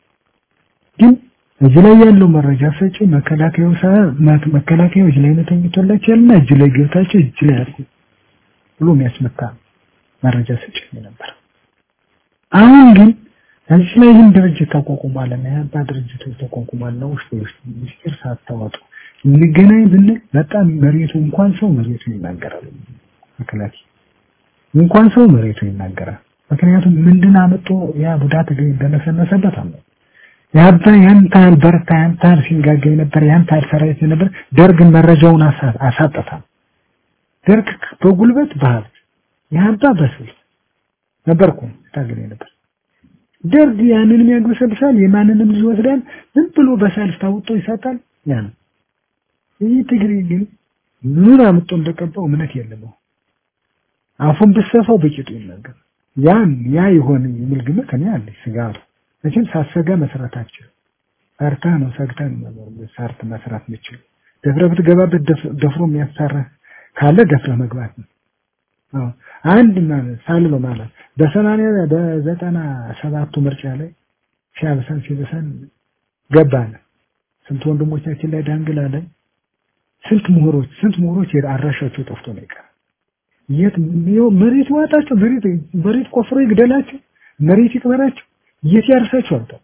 ግን እዚህ ላይ ያለው መረጃ ሰጪ መከላከያው መከላከያው እጅ ላይ ነው ተኝቶላቸው ያልና እጅ ላይ ገብታቸው እጅ ላይ አድርጎ ብሎ የሚያስመታ መረጃ ሰጪ ነበር። አሁን ግን እዚህ ላይ ይህን ድርጅት ተቋቁሟል እና የአባ ድርጅቶች ተቋቁሟል ነው ውስጥ ውስጥ ምስጢር ሳታወጡ እንገናኝ ብንል በጣም መሬቱ እንኳን ሰው መሬቱ ይናገራል። መከላከያ እንኳን ሰው መሬቱ ይናገራል። ምክንያቱም ምንድን አመጡ ያ ጉዳት እንደነሰነሰበት አለ ያባ ያን ታህል በርታ ያን ታህል ሲንጋጋ የነበር ያን ታህል ሰራዊት የነበር ደርግን መረጃውን አሳጠታ ደርግ በጉልበት በሀብት ያባ በስልት ነበርኩ ታገለ ነበር ደርግ ያንንም ያግበሰብሳል የማንንም ልጅ ይወስዳል ዝም ብሎ በሰልፍ ታውጦ ይሰጣል ያ ነው ይህ ትግሬ ግን ምን አምጦ እንደቀባው እምነት የለም አፉን ብሰፋው በቂጡ ይናገር ያን ያ ይሆን የሚል ግምት እኔ አለኝ ስጋቱ መቼም ሳሰጋ መስራታቸው ፈርታ ነው ሰግታ ነው ሰርት መስራት ምችል ደፍረ ብትገባበት ደፍሮ የሚያሳራ ካለ ደፍረ መግባት ነው አዎ አንድ ማለት ሳልሎ ማለት በሰማንያ በዘጠና ሰባቱ ምርጫ ላይ ሲያብሰን ሲብሰን ገባን ስንት ወንድሞቻችን ላይ ዳንግላ ላይ ስንት ምሁሮች ስንት ምሁሮች አድራሻቸው ጠፍቶ ነው ይቀር የት መሬት ዋጣቸው መሬት መሬት ቆፍሮ ይግደላቸው መሬት ይቅበራቸው የት ያርሳቸው አልጠ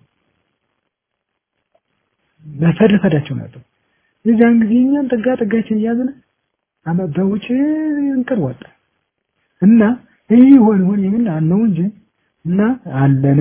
መፈደፈዳቸው ነበር የዛን ጊዜ እኛም ጠጋ ጠጋችን እያዝነ አመ በውጭ እንቅር ወጣ እና ይህ ይሆን ይሆን የምን አነው እንጂ እና አለነ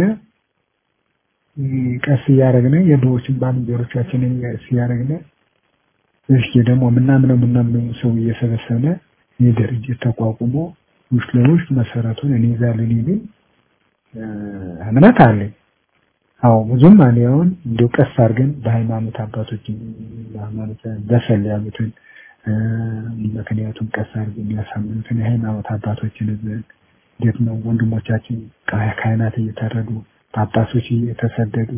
ቀስ እያደረግነ የድሮዎችን ባልንጀሮቻችንን ቀስ እያደረግነ እስኪ ደግሞ ምናምነው ምናምነው ሰው እየሰበሰበ የድርጅት ተቋቁሞ ውስጥ ለውስጥ መሰረቱን እንይዛለን የሚል እምነት አለኝ። አዎ ብዙም እኔ አሁን እንዲሁ ቀስ አድርገን በሃይማኖት አባቶች በሃይማኖት በሰል ያሉትን ምክንያቱም ቀስ አድርገን ያሳምኑትን የሃይማኖት አባቶችን እንዴት ነው ወንድሞቻችን ካህናት እየታረዱ ጳጳሶች እየተሰደዱ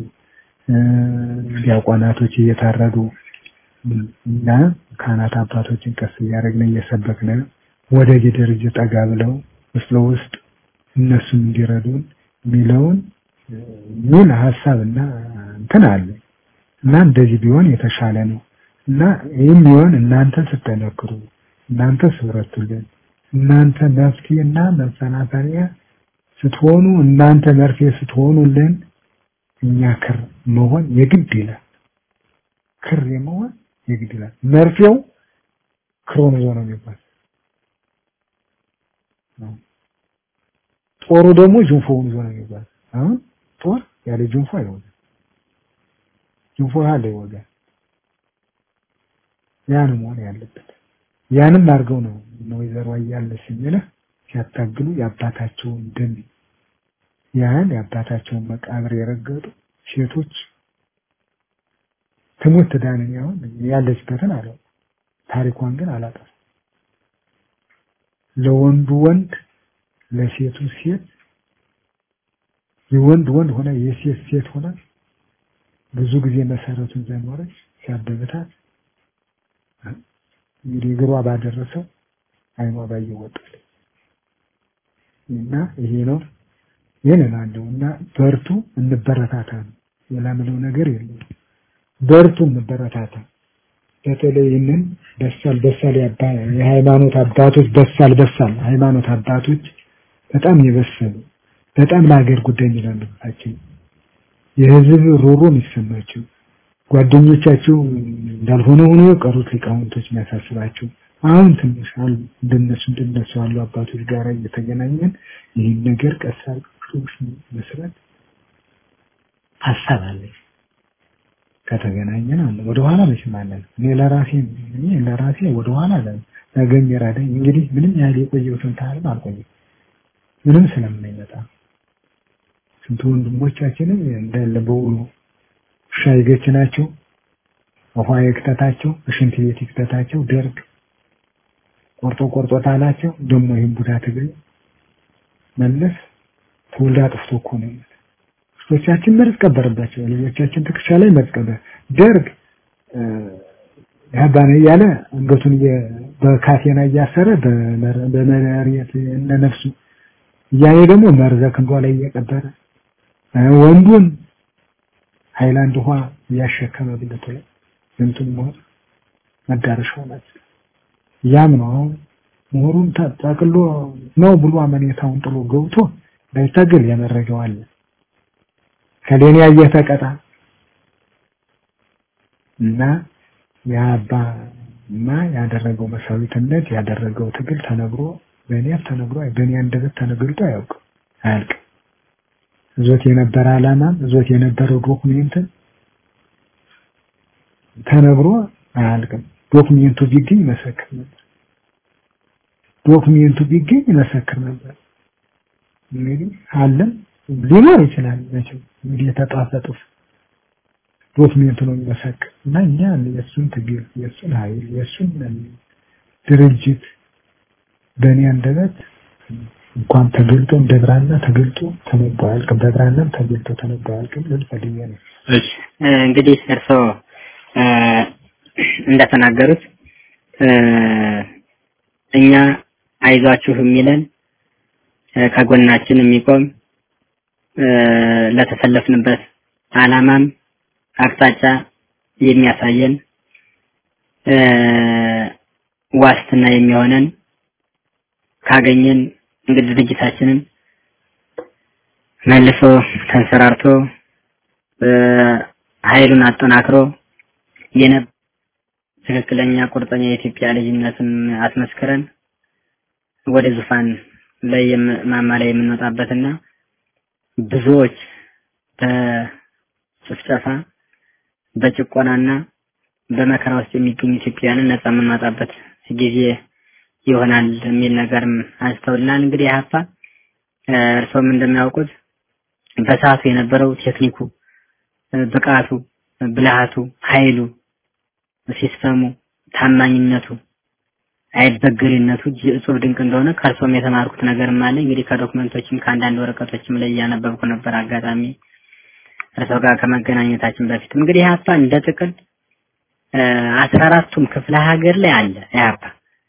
ዲያቆናቶች እየታረዱ እና ካህናት አባቶችን ቀስ እያደረግን እየሰበክን ወደ ጌደር ጠጋ ብለው ውስጥ ለውስጥ እነሱም እንዲረዱን የሚለውን ምን ሀሳብ እና እንትን አለ እና እንደዚህ ቢሆን የተሻለ ነው እና ይህም ቢሆን እናንተ ስትጠነክሩ እናንተ ስብረቱልን እናንተ መፍትሄና መሰናከያ ስትሆኑ እናንተ መርፌ ስትሆኑልን እኛ ክር መሆን የግድ ይላል። ክር የመሆን የግድ ይላል። መርፌው ክሮን ይዞ ነው የሚባል ጦሩ ደግሞ ጅንፎውን ይዞ ነው የሚባል አሁን ጦር ያለ ጅንፎ አይወጋም። ጅንፎ ያለ ይወጋል። ያን መሆን ያለበት ያንም አድርገው ነው ወይዘሮ አያለች የሚልህ ሲያታግሉ የአባታቸውን ደም ያን የአባታቸውን መቃብር የረገጡ ሴቶች ትሞት ትዳንን ያሁን ያለችበትን አለው ታሪኳን ግን አላጠፋ ለወንዱ ወንድ ለሴቱ ሴት የወንድ ወንድ ሆነ የሴት ሴት ሆነ ብዙ ጊዜ መሰረቱን ዘኖረች ሲያበብታት እንግዲህ እግሯ ባደረሰው አይኗ ባየወጣል እና ይሄ ነው ይህንን አለው እና በርቱ እንበረታታ ነው ሌላ ምለው ነገር የለም በርቱ እንበረታታ በተለይ ይህንን በሳል በሳል የሃይማኖት አባቶች በሳል በሳል ሃይማኖት አባቶች በጣም የበሰሉ በጣም ለሀገር ጉዳይ የሚላለባቸው የህዝብ ሮሮ የሚሰማቸው ጓደኞቻቸው እንዳልሆነ ሆኖ የቀሩት ሊቃውንቶች የሚያሳስባቸው አሁን ትንሽ አሉ እንደነሱ እንደነሱ ያሉ አባቶች ጋር እየተገናኘን ይህን ነገር ቀሳል መስራት ሀሳብ አለኝ። ከተገናኘን አለ ወደ ኋላ መቼም አለን። እኔ ለራሴ እኔ ለራሴ ወደ ኋላ አለ ነገ የሚራዳኝ እንግዲህ ምንም ያህል የቆየሁትን ታህልም አልቆየም ምንም ስለማይመጣ ስንት ወንድሞቻችንም እንዳለ በውሎ ሻይ ገች ናቸው። ውሃ ይክተታቸው፣ ሽንት ቤት ይክተታቸው። ደርግ ቆርጦ ቆርጦ ታላቸው። ደግሞ ይህን ቡዳ ትግል መለስ ትውልድ አጥፍቶ እኮ ነው። ልጆቻችን መርዝ ቀበረባቸው። ልጆቻችን ትከሻ ላይ መርዝ ቀበረ። ደርግ ያባነ እያለ አንገቱን በካቴና እያሰረ በመሬት እነ ነፍሱ እያኔ ደግሞ መርዘ ክንዷ ላይ እየቀበረ ወንዱን ሃይላንድ ውሃ እያሸከመ ብልቱ ላይ እንትን ሞት መዳረሻው ናት። ያም ነው አሁን ምሁሩን ጠቅሎ ነው ብሎ አመኔታውን ጥሎ ገብቶ ባይታገል የመረጃው አለ ከሌኔ ያየህ ተቀጣ እና የአባ እና ያደረገው መሳዊትነት ያደረገው ትግል ተነግሮ በእኔ ተነግሮ በእኔ አንደበት ተነግሮት አያውቅም አያልቅም። እዞት የነበረ ዓላማም እዞት የነበረው ዶክሜንትን ተነግሮ አያልቅም። ዶክሜንቱ ቢገኝ መሰክር ነበር። ዶክሜንቱ ቢገኝ መሰክር ነበር። እንግዲህ አለም ሊኖር ይችላል መቼም እንግዲህ የተጣፈ ጽሑፍ ዶክሜንቱ ነው የሚመሰክር እና እኛ የእሱን ትግል የእሱን ኃይል የእሱን ድርጅት በእኔ አንደበት እንኳን ተገልጦ እንደ ብራና ተገልጦ ተነቦ አያልቅም። በብራናም ተገልጦ ተነቦ አያልቅም ልል ፈልጌ ነው። እሺ እንግዲህ እርስዎ እንደተናገሩት እኛ አይዟችሁ የሚለን ከጎናችን የሚቆም ለተሰለፍንበት አላማም አቅጣጫ የሚያሳየን ዋስትና የሚሆነን ካገኘን እንግዲህ ድርጅታችንን መልሶ ተንሰራርቶ ኃይሉን አጠናክሮ የነ ትክክለኛ ቁርጠኛ የኢትዮጵያ ልጅነትን አስመስክረን ወደ ዙፋን ላይ ማማ ላይ የምንወጣበትና ብዙዎች በጭፍጨፋ በጭቆናና በመከራ ውስጥ የሚገኙ ኢትዮጵያውያንን ነጻ የምንወጣበት ጊዜ ይሆናል የሚል ነገርም አንስተውልናል። እንግዲህ ሀፋ እርሶም እንደሚያውቁት በሰዓቱ የነበረው ቴክኒኩ፣ ብቃቱ፣ ብልሃቱ፣ ኃይሉ፣ ሲስተሙ፣ ታማኝነቱ፣ አይበገሪነቱ እጹብ ድንቅ እንደሆነ ከእርሶም የተማርኩት ነገርም አለ። እንግዲህ ከዶክመንቶችም ከአንዳንድ ወረቀቶችም ላይ እያነበብኩ ነበር አጋጣሚ እርሶ ጋር ከመገናኘታችን በፊት እንግዲህ ኢህአፓ እንደ ጥቅል አስራ አራቱም ክፍለ ሀገር ላይ አለ ኢህአፓ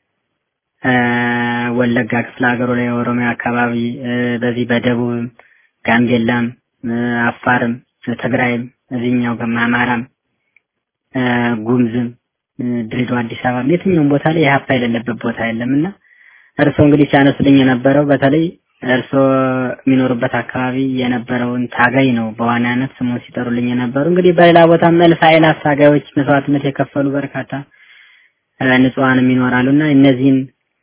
ወለጋ ክፍለ ሀገሩ ላይ ኦሮሚያ አካባቢ በዚህ በደቡብም ጋምቤላም አፋርም ትግራይም እዚህኛው ገማ አማራም ጉምዝም ድሬዳዋ አዲስ አበባ የትኛውም ቦታ ላይ ኢህአፓ የሌለበት ቦታ የለምና እርስዎ እንግዲህ ሲያነሱልኝ የነበረው በተለይ እርስዎ የሚኖሩበት አካባቢ የነበረውን ታጋይ ነው በዋናነት ስሙን ሲጠሩልኝ የነበሩ እንግዲህ በሌላ ቦታ መልስ አእላፍ ታጋዮች መስዋዕትነት የከፈሉ በርካታ ንጹሃንም ይኖራሉ እና እነዚህን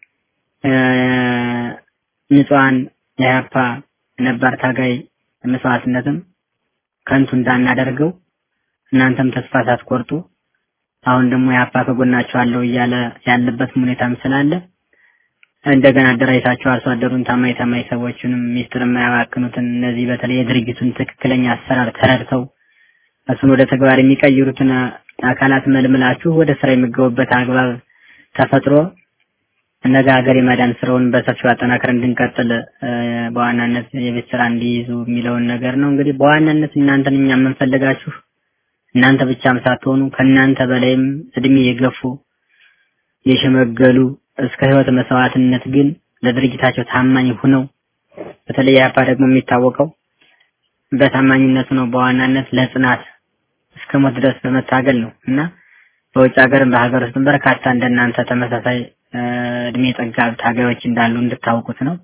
ንጹሃን የኢህአፓ ነባር ታጋይ መስዋዕትነትም ከንቱ እንዳናደርገው እናንተም ተስፋ ሳትቆርጡ አሁን ደግሞ የኢህአፓ ከጎናቸው አለው እያለ ያለበት ሁኔታም ስላለ እንደገና አደራጅታቸው አርሶ አደሩን ታማኝ ታማኝ ሰዎችንም ሚስጥር የማያባክኑትን እነዚህ በተለይ የድርጅቱን ትክክለኛ አሰራር ተረድተው እሱን ወደ ተግባር የሚቀይሩትን አካላት መልምላችሁ ወደ ስራ የሚገቡበት አግባብ ተፈጥሮ ነገ ሀገር የማዳን ስራውን በሰፊው አጠናክረን እንድንቀጥል በዋናነት የቤት ስራ እንዲይዙ የሚለውን ነገር ነው። እንግዲህ በዋናነት እናንተን እኛ የምንፈልጋችሁ እናንተ ብቻም ሳትሆኑ ከእናንተ በላይም እድሜ የገፉ የሸመገሉ እስከ ህይወት መስዋዕትነት ግን ለድርጅታቸው ታማኝ ሁነው በተለይ ኢህአፓ ደግሞ የሚታወቀው በታማኝነቱ ነው። በዋናነት ለጽናት እስከ ሞት ድረስ በመታገል ነው እና በውጭ ሀገርም በሀገር ውስጥም በርካታ እንደናንተ ተመሳሳይ እድሜ ጠጋብ ታጋዮች እንዳሉ እንድታውቁት ነው።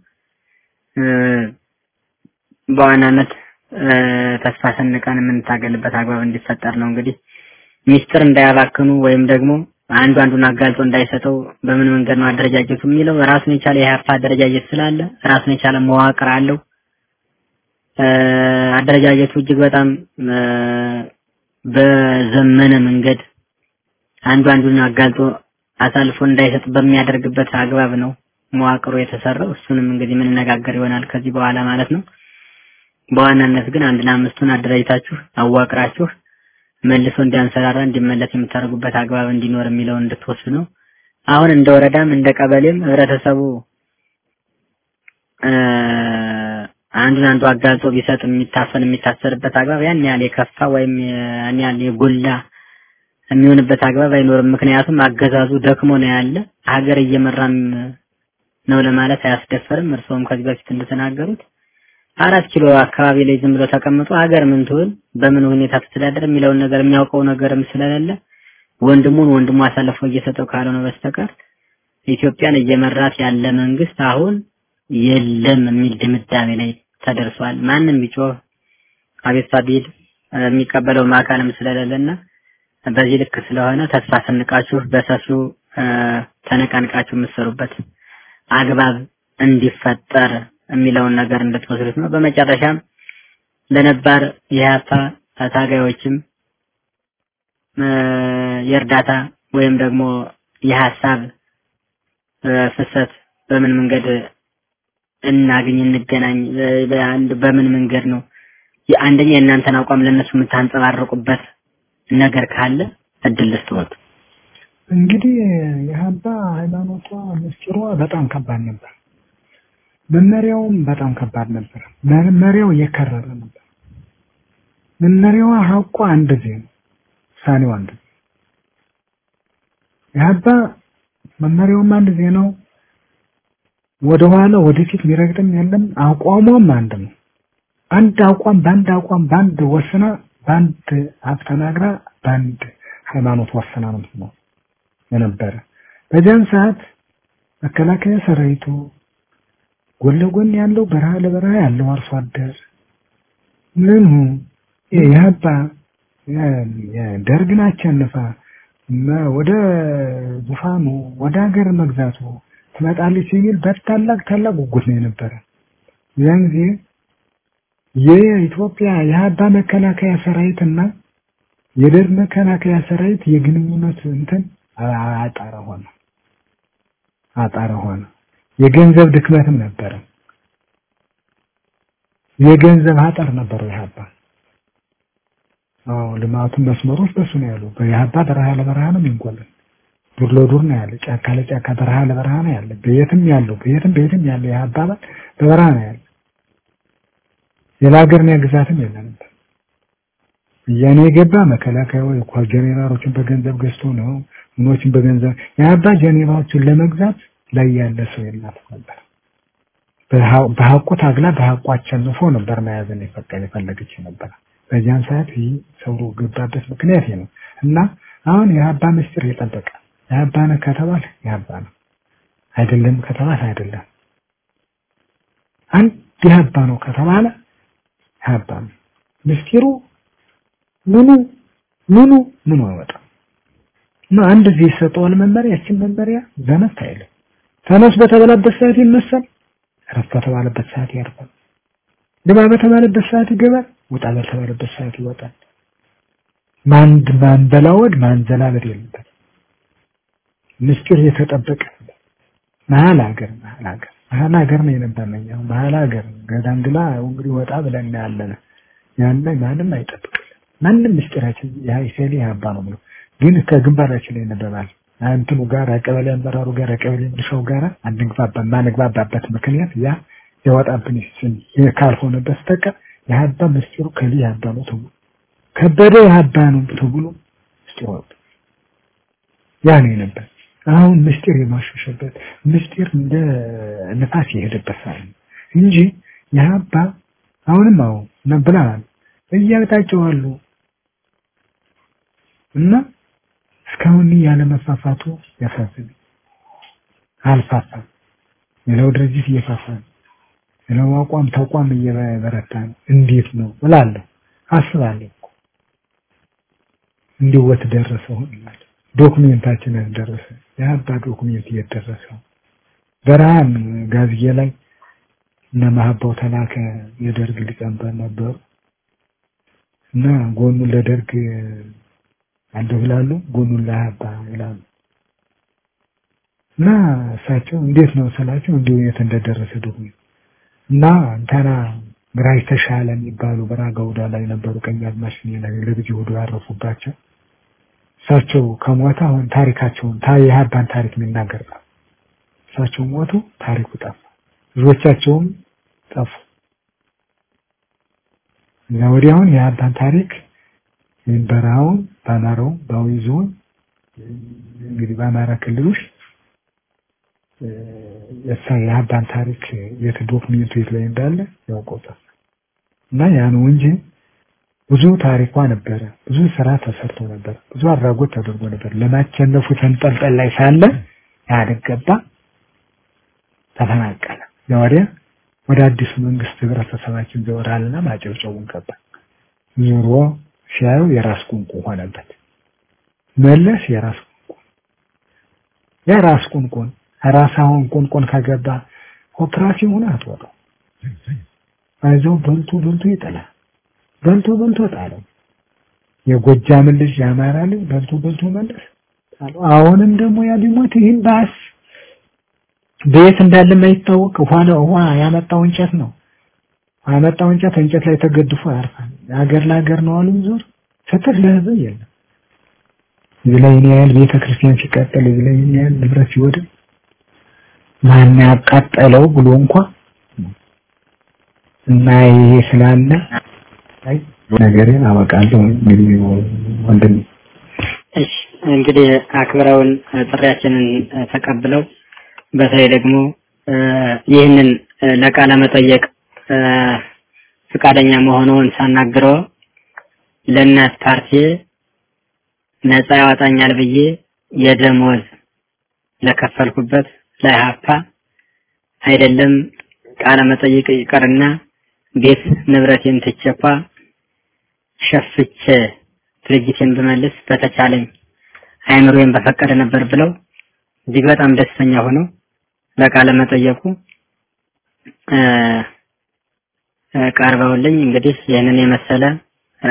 በዋናነት ተስፋ ሰንቀን የምንታገልበት አግባብ እንዲፈጠር ነው። እንግዲህ ሚስጥር እንዳያባክኑ ወይም ደግሞ አንዱ አንዱን አጋልጦ እንዳይሰጠው በምን መንገድ ነው አደረጃጀቱ የሚለው ራሱን የቻለ የኢህአፓ አደረጃጀት ስላለ ራሱን የቻለ መዋቅር አለው። አደረጃጀቱ እጅግ በጣም በዘመነ መንገድ አንዱ አንዱን አጋልጦ አሳልፎ እንዳይሰጥ በሚያደርግበት አግባብ ነው መዋቅሩ የተሰራው። እሱንም እንግዲህ የምንነጋገር ይሆናል ከዚህ በኋላ ማለት ነው። በዋናነት ግን አንድና አምስቱን አደራጅታችሁ አዋቅራችሁ መልሶ እንዲያንሰራራ እንዲመለስ የምታደርጉበት አግባብ እንዲኖር የሚለውን እንድትወስዱ ነው። አሁን እንደ ወረዳም እንደ ቀበሌም ህብረተሰቡ አንዱን አንዱ አጋልጦ ቢሰጥ የሚታፈን የሚታሰርበት አግባብ ያን ያህል የከፋ ወይም ያን ያህል የጎላ የሚሆንበት አግባብ አይኖርም። ምክንያቱም አገዛዙ ደክሞ ነው ያለ ሀገር እየመራም ነው ለማለት አያስደፈርም። እርስዎም ከዚህ በፊት እንደተናገሩት አራት ኪሎ አካባቢ ላይ ዝም ብሎ ተቀምጦ ሀገር ምን ትሆን በምን ሁኔታ ትተዳደር የሚለውን ነገር የሚያውቀው ነገርም ስለሌለ ወንድሙን ወንድሙ አሳልፎ እየሰጠው ካልሆነ በስተቀር ኢትዮጵያን እየመራት ያለ መንግስት አሁን የለም የሚል ድምዳሜ ላይ ተደርሷል። ማንም ቢጮህ አቤቱታ ቢል የሚቀበለው አካልም ስለሌለና በዚህ ልክ ስለሆነ ተስፋ ሰንቃችሁ በሰፊው ተነቃንቃችሁ የምትሰሩበት አግባብ እንዲፈጠር የሚለውን ነገር እንድትወስዱት ነው። በመጨረሻም ለነባር የኢህአፓ ታጋዮችም የእርዳታ ወይም ደግሞ የሀሳብ ፍሰት በምን መንገድ እናገኝ እንገናኝ፣ በምን መንገድ ነው አንደኛ የእናንተን አቋም ለእነሱ የምታንጸባርቁበት ነገር ካለ እድል ልስጥዎት። እንግዲህ የሀባ ሃይማኖቷ ምስጢሯ በጣም ከባድ ነበር። መመሪያውም በጣም ከባድ ነበር። መመሪያው እየከረረ ነበር። መመሪያዋ ሀቋ አንድ ዜ ነው፣ ውሳኔው አንድ ዜ የሀባ መመሪያውም አንድ ዜ ነው። ወደኋላ ወደፊት የሚረግጥም የለም። አቋሟም አንድ ነው። አንድ አቋም በአንድ አቋም በአንድ ወስና በአንድ ሀብ ተናግራ በአንድ ሃይማኖት ወስና ነው ነው የነበረ። በዚያን ሰዓት መከላከያ ሰራዊቱ ጎን ለጎን ያለው በረሃ ለበረሃ ያለው አርሶ አደር ምኑ የሀባ ደርግን አሸንፋ ወደ ዙፋኑ ወደ ሀገር መግዛቱ ትመጣለች የሚል በታላቅ ታላቅ ጉጉት ነው የነበረ። ያን ጊዜ የኢትዮጵያ የሀባ መከላከያ ሰራዊትና የደርግ መከላከያ ሰራዊት የግንኙነት እንትን አጣረ ሆነ አጣረ ሆነ። የገንዘብ ድክመትም ነበረ። የገንዘብ አጠር ነበረው ኢህአፓ። አዎ ልማቱን መስመሮች በሱ ነው ያሉ። በኢህአፓ በረሃ ለበረሃ ነው የሚንቆልን። ዱር ለዱር ነው ያለ፣ ጫካ ለጫካ በረሃ ለበረሃ ነው ያለ። በየትም ያለው በየትም በየትም ያለው ኢህአፓ በበረሃ ነው ያለ። ሌላ ሀገር ነው ግዛትም የለንም። እያኔ የገባ መከላከያ ወይ እኮ ጀኔራሎችን በገንዘብ ገዝቶ ነው ምኖችን በገንዘብ የአባ ጀኔራሎችን ለመግዛት ላይ ያለ ሰው የላት ነበር። በሐቁ ታግላ በሐቁ አሸንፎ ነበር መያዝን የፈቀደ የፈለገች ነበር። በዚያን ሰዓት ይህ ሰው ገባበት ምክንያት ነው እና አሁን የአባ ምስጢር የጠበቀ የአባ ነው ከተባለ የአባ ነው አይደለም ከተባለ አይደለም። አንድ የአባ ነው ከተባለ የአባ ነው ምስጢሩ ምኑ ምኑ ምኑ አይወጣም እና አንድ ጊዜ ይሰጠዋል መመሪያ ያችን መመሪያ ዘመት አይልም ተነስ በተባለበት ሰዓት ይነሳል ረፍ በተባለበት ሰዓት ያርፋል ግባ በተባለበት ሰዓት ይገባል ውጣ በተባለበት ሰዓት ይወጣል ማን ማን በላወድ ማን ዘላበድ የለበት ምስጢር የተጠበቀ መሀል ሀገር መሀል ሀገር መሀል ሀገር ነው የነበረው መሀል ሀገር ገዳንግላ እንግዲህ ወጣ ብለን ያለን ያለ ማንም አይጠብቅም ማንም ምስጢራችን የሀይሴሊ ያባ ነው ብሎ ግን ከግንባራችን ላይ ይነበባል እንትኑ ጋር ቀበሌ አመራሩ ጋር ቀበሌ ምልሻው ጋር አንግባባ ማንግባባበት ምክንያት ያ የወጣብን ስም ካልሆነ በስተቀር የሀባ ምስጢሩ ከሊ ያባ ነው ተብሎ ከበደ የሀባ ነው ተብሎ ምስጢሩ ያ ነው ነበር አሁን ምስጢር የማሸሸበት ምስጢር እንደ ንፋስ የሄደበት ሳለ እንጂ የሀባ አሁንም አሁን ነብላል እያጣቸው አሉ እና እስካሁን ያለ መፋፋቱ ያሳዝን አልፋፋም ሌላው ድርጅት እየፋፋ ነው ሌላው አቋም ተቋም እየበረታ ነው እንዴት ነው እላለሁ አስባለሁ እንዲወት ደረሰው እላለሁ ዶክሜንታችን ደረሰ የአባ ዶክሜንት እየደረሰው በረሃን ጋዝዬ ላይ እነ ማህባው ተላከ የደርግ ሊቀመንበር ነበሩ እና ጎኑን ለደርግ አለሁ ይላሉ ጎኑን ለሀባ ይላሉ እና እሳቸው እንዴት ነው ስላቸው እንዲሁ የት እንደደረሰ ዶክሜንት እና እንተና ግራጅ ተሻለ የሚባሉ በራጋ ውዳ ላይ ነበሩ ቀኝ አዝማች ላይ ለብጅ ሁዱ ያረፉባቸው እሳቸው ከሞተ አሁን ታሪካቸውን የሀባን ታሪክ የሚናገር ጠፋ እሳቸው ሞቱ ታሪኩ ጠፋ ልጆቻቸውም ጠፉ እና ወዲያውን የሀባን ታሪክ በረሃውን በአማራው በአዊ ዞን እንግዲህ በአማራ ክልል ውስጥ የሳ የሀባን ታሪክ የት ዶክሜንቱ የት ላይ እንዳለ ያውቀውታል እና ያ ነው እንጂ ብዙ ታሪኳ ነበረ ብዙ ስራ ተሰርቶ ነበር ብዙ አድራጎት ተደርጎ ነበር ለማቸነፉ ተንጠልጠል ላይ ሳለ ኢህአዴግ ገባ ተፈናቀለ ወዲያ ወደ አዲሱ መንግስት ህብረተሰባችን ዘወራልና ማጨብጨቡን ገባ ዞሮ ሲያዩ የራስ ቁንቁ ሆነበት መለስ የራስ ቁንቁ የራስ ቁንቁን ራስ አሁን ቁንቁን ከገባ ኦፕራሲዮን ሆነ አትወጣው አይዞህ በልቶ በልቶ ይጥላል በልቶ በልቶ ጣለው የጎጃም ልጅ የአማራ ልጅ በልቶ በልቶ መለስ ጣለው አሁንም ደግሞ ያ ቢሞት ይህን ባስ ቤት እንዳለ የማይታወቅ ውሃ ውሃ ያመጣው እንጨት ነው ያመጣው እንጨት እንጨት ላይ ተገድፎ ያርፋል ሀገር ለሀገር ነው አሉ ዞር ፍትህ ለህዝብ የለም እዚህ ላይ እኔ ያህል ቤተ ክርስቲያን ሲቃጠል እዚህ ላይ እኔ ያህል ንብረት ሲወድም ማን ያቃጠለው ብሎ እንኳ እና ይሄ ስላለ አይ ነገሬን አበቃለሁ እንግዲህ ወንድም እሺ እንግዲህ አክብረውን ጥሪያችንን ተቀብለው በተለይ ደግሞ ይህንን ለቃለ መጠየቅ ፍቃደኛ መሆኑን ሳናግረው ለእናት ፓርቲ ነፃ ያወጣኛል ብዬ የደሞዝ ለከፈልኩበት ለኢህአፓ አይደለም ቃለ መጠይቅ ይቀርና ቤት ንብረቴን ትቼኳ ሸፍቼ ድርጅቴን ብመልስ በተቻለኝ አይምሮዬን በፈቀደ ነበር ብለው እጅግ በጣም ደስተኛ ሆነው ለቃለ መጠየቁ ቀርበውልኝ እንግዲህ ይህንን የመሰለ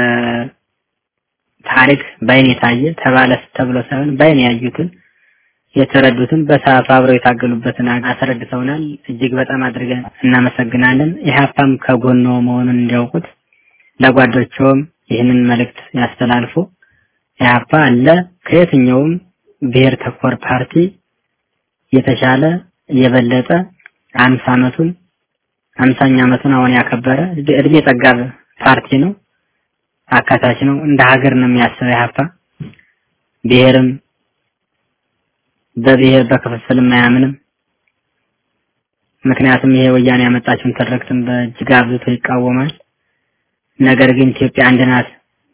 ታሪክ በአይን የታየ ተባለ ተብሎ ሳይሆን በአይን ያዩትን የተረዱትን በሰዓቱ አብረው የታገሉበትን አስረድተውናል። እጅግ በጣም አድርገን እናመሰግናለን። ኢህአፓም ከጎኖ መሆኑን እንዲያውቁት ለጓዶቸውም ይህንን መልእክት ያስተላልፉ። ኢህአፓ አለ ከየትኛውም ብሔር ተኮር ፓርቲ የተሻለ የበለጠ አምሳ ዓመቱን አምሳኛ ዓመቱን አሁን ያከበረ እድሜ ጠጋብ ፓርቲ ነው። አካታች ነው። እንደ ሀገር ነው የሚያስበው ኢህአፓ ብሔርም በብሔር በክፍፍልም አያምንም። ምክንያቱም ይሄ ወያኔ ያመጣችውን ትርክትን በእጅግ አብዝቶ ይቃወማል። ነገር ግን ኢትዮጵያ አንድ ናት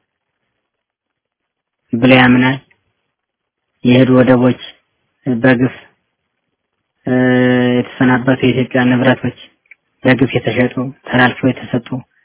ብሎ ያምናል። የሄዱ ወደቦች በግፍ የተሰናበቱ የኢትዮጵያ ንብረቶች በግፍ የተሸጡ ተላልፈው የተሰጡ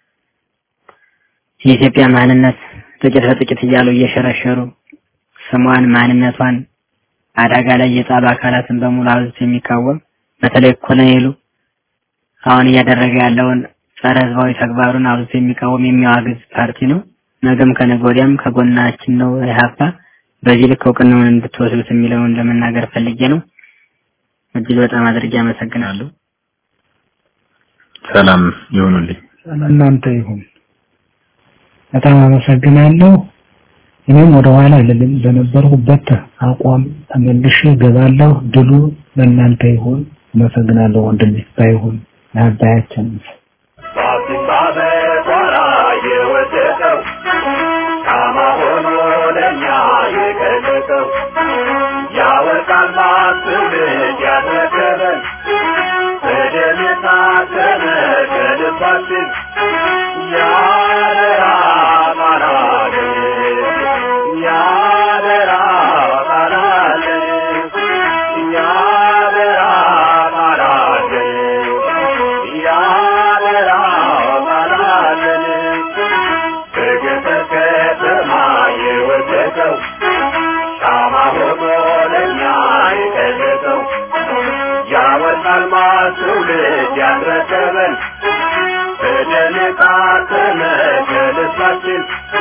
የኢትዮጵያ ማንነት ጥቂት በጥቂት እያሉ እየሸረሸሩ ስሟን ማንነቷን አደጋ ላይ የጣሉ አካላትን በሙሉ አብዝቶ የሚቃወም በተለይ ኮሎኔሉ አሁን እያደረገ ያለውን ጸረ ህዝባዊ ተግባሩን አብዝቶ የሚቃወም የሚያዋግዝ ፓርቲ ነው። ነገም ከነገ ወዲያም ከጎናችን ነው ኢህአፓ። በዚህ ልክ እውቅናውን እንድትወስዱት የሚለውን ለመናገር ፈልጌ ነው። እጅግ በጣም አድርጌ አመሰግናለሁ። ሰላም ይሁኑልኝ። እናንተ ይሁን። በጣም አመሰግናለሁ። እኔም ወደ ኋላ አልልም። በነበርኩበት አቋም ተመልሼ ገባለሁ። ድሉ ለእናንተ ይሁን። አመሰግናለሁ ወንድሜ። ባይሁን ለአባያችን በአዲስ አበባ የወደቀው ሻማ ሆኖ ለእኛ የገለጠው ያወርቃል ትውልድ ያስረከበን በደም የታተመ ከልባችን ያደራ ቃላለን ያደራ ቃላለን ያደራ ቃላለን ያደራ ቃላለን በገጠር ከተማ የወደቀው ሻማ ሆኖ ለእኛ የቀለጠው ያወጣል ትውልድ ያስረከበን በደም የታተመ ከልባችን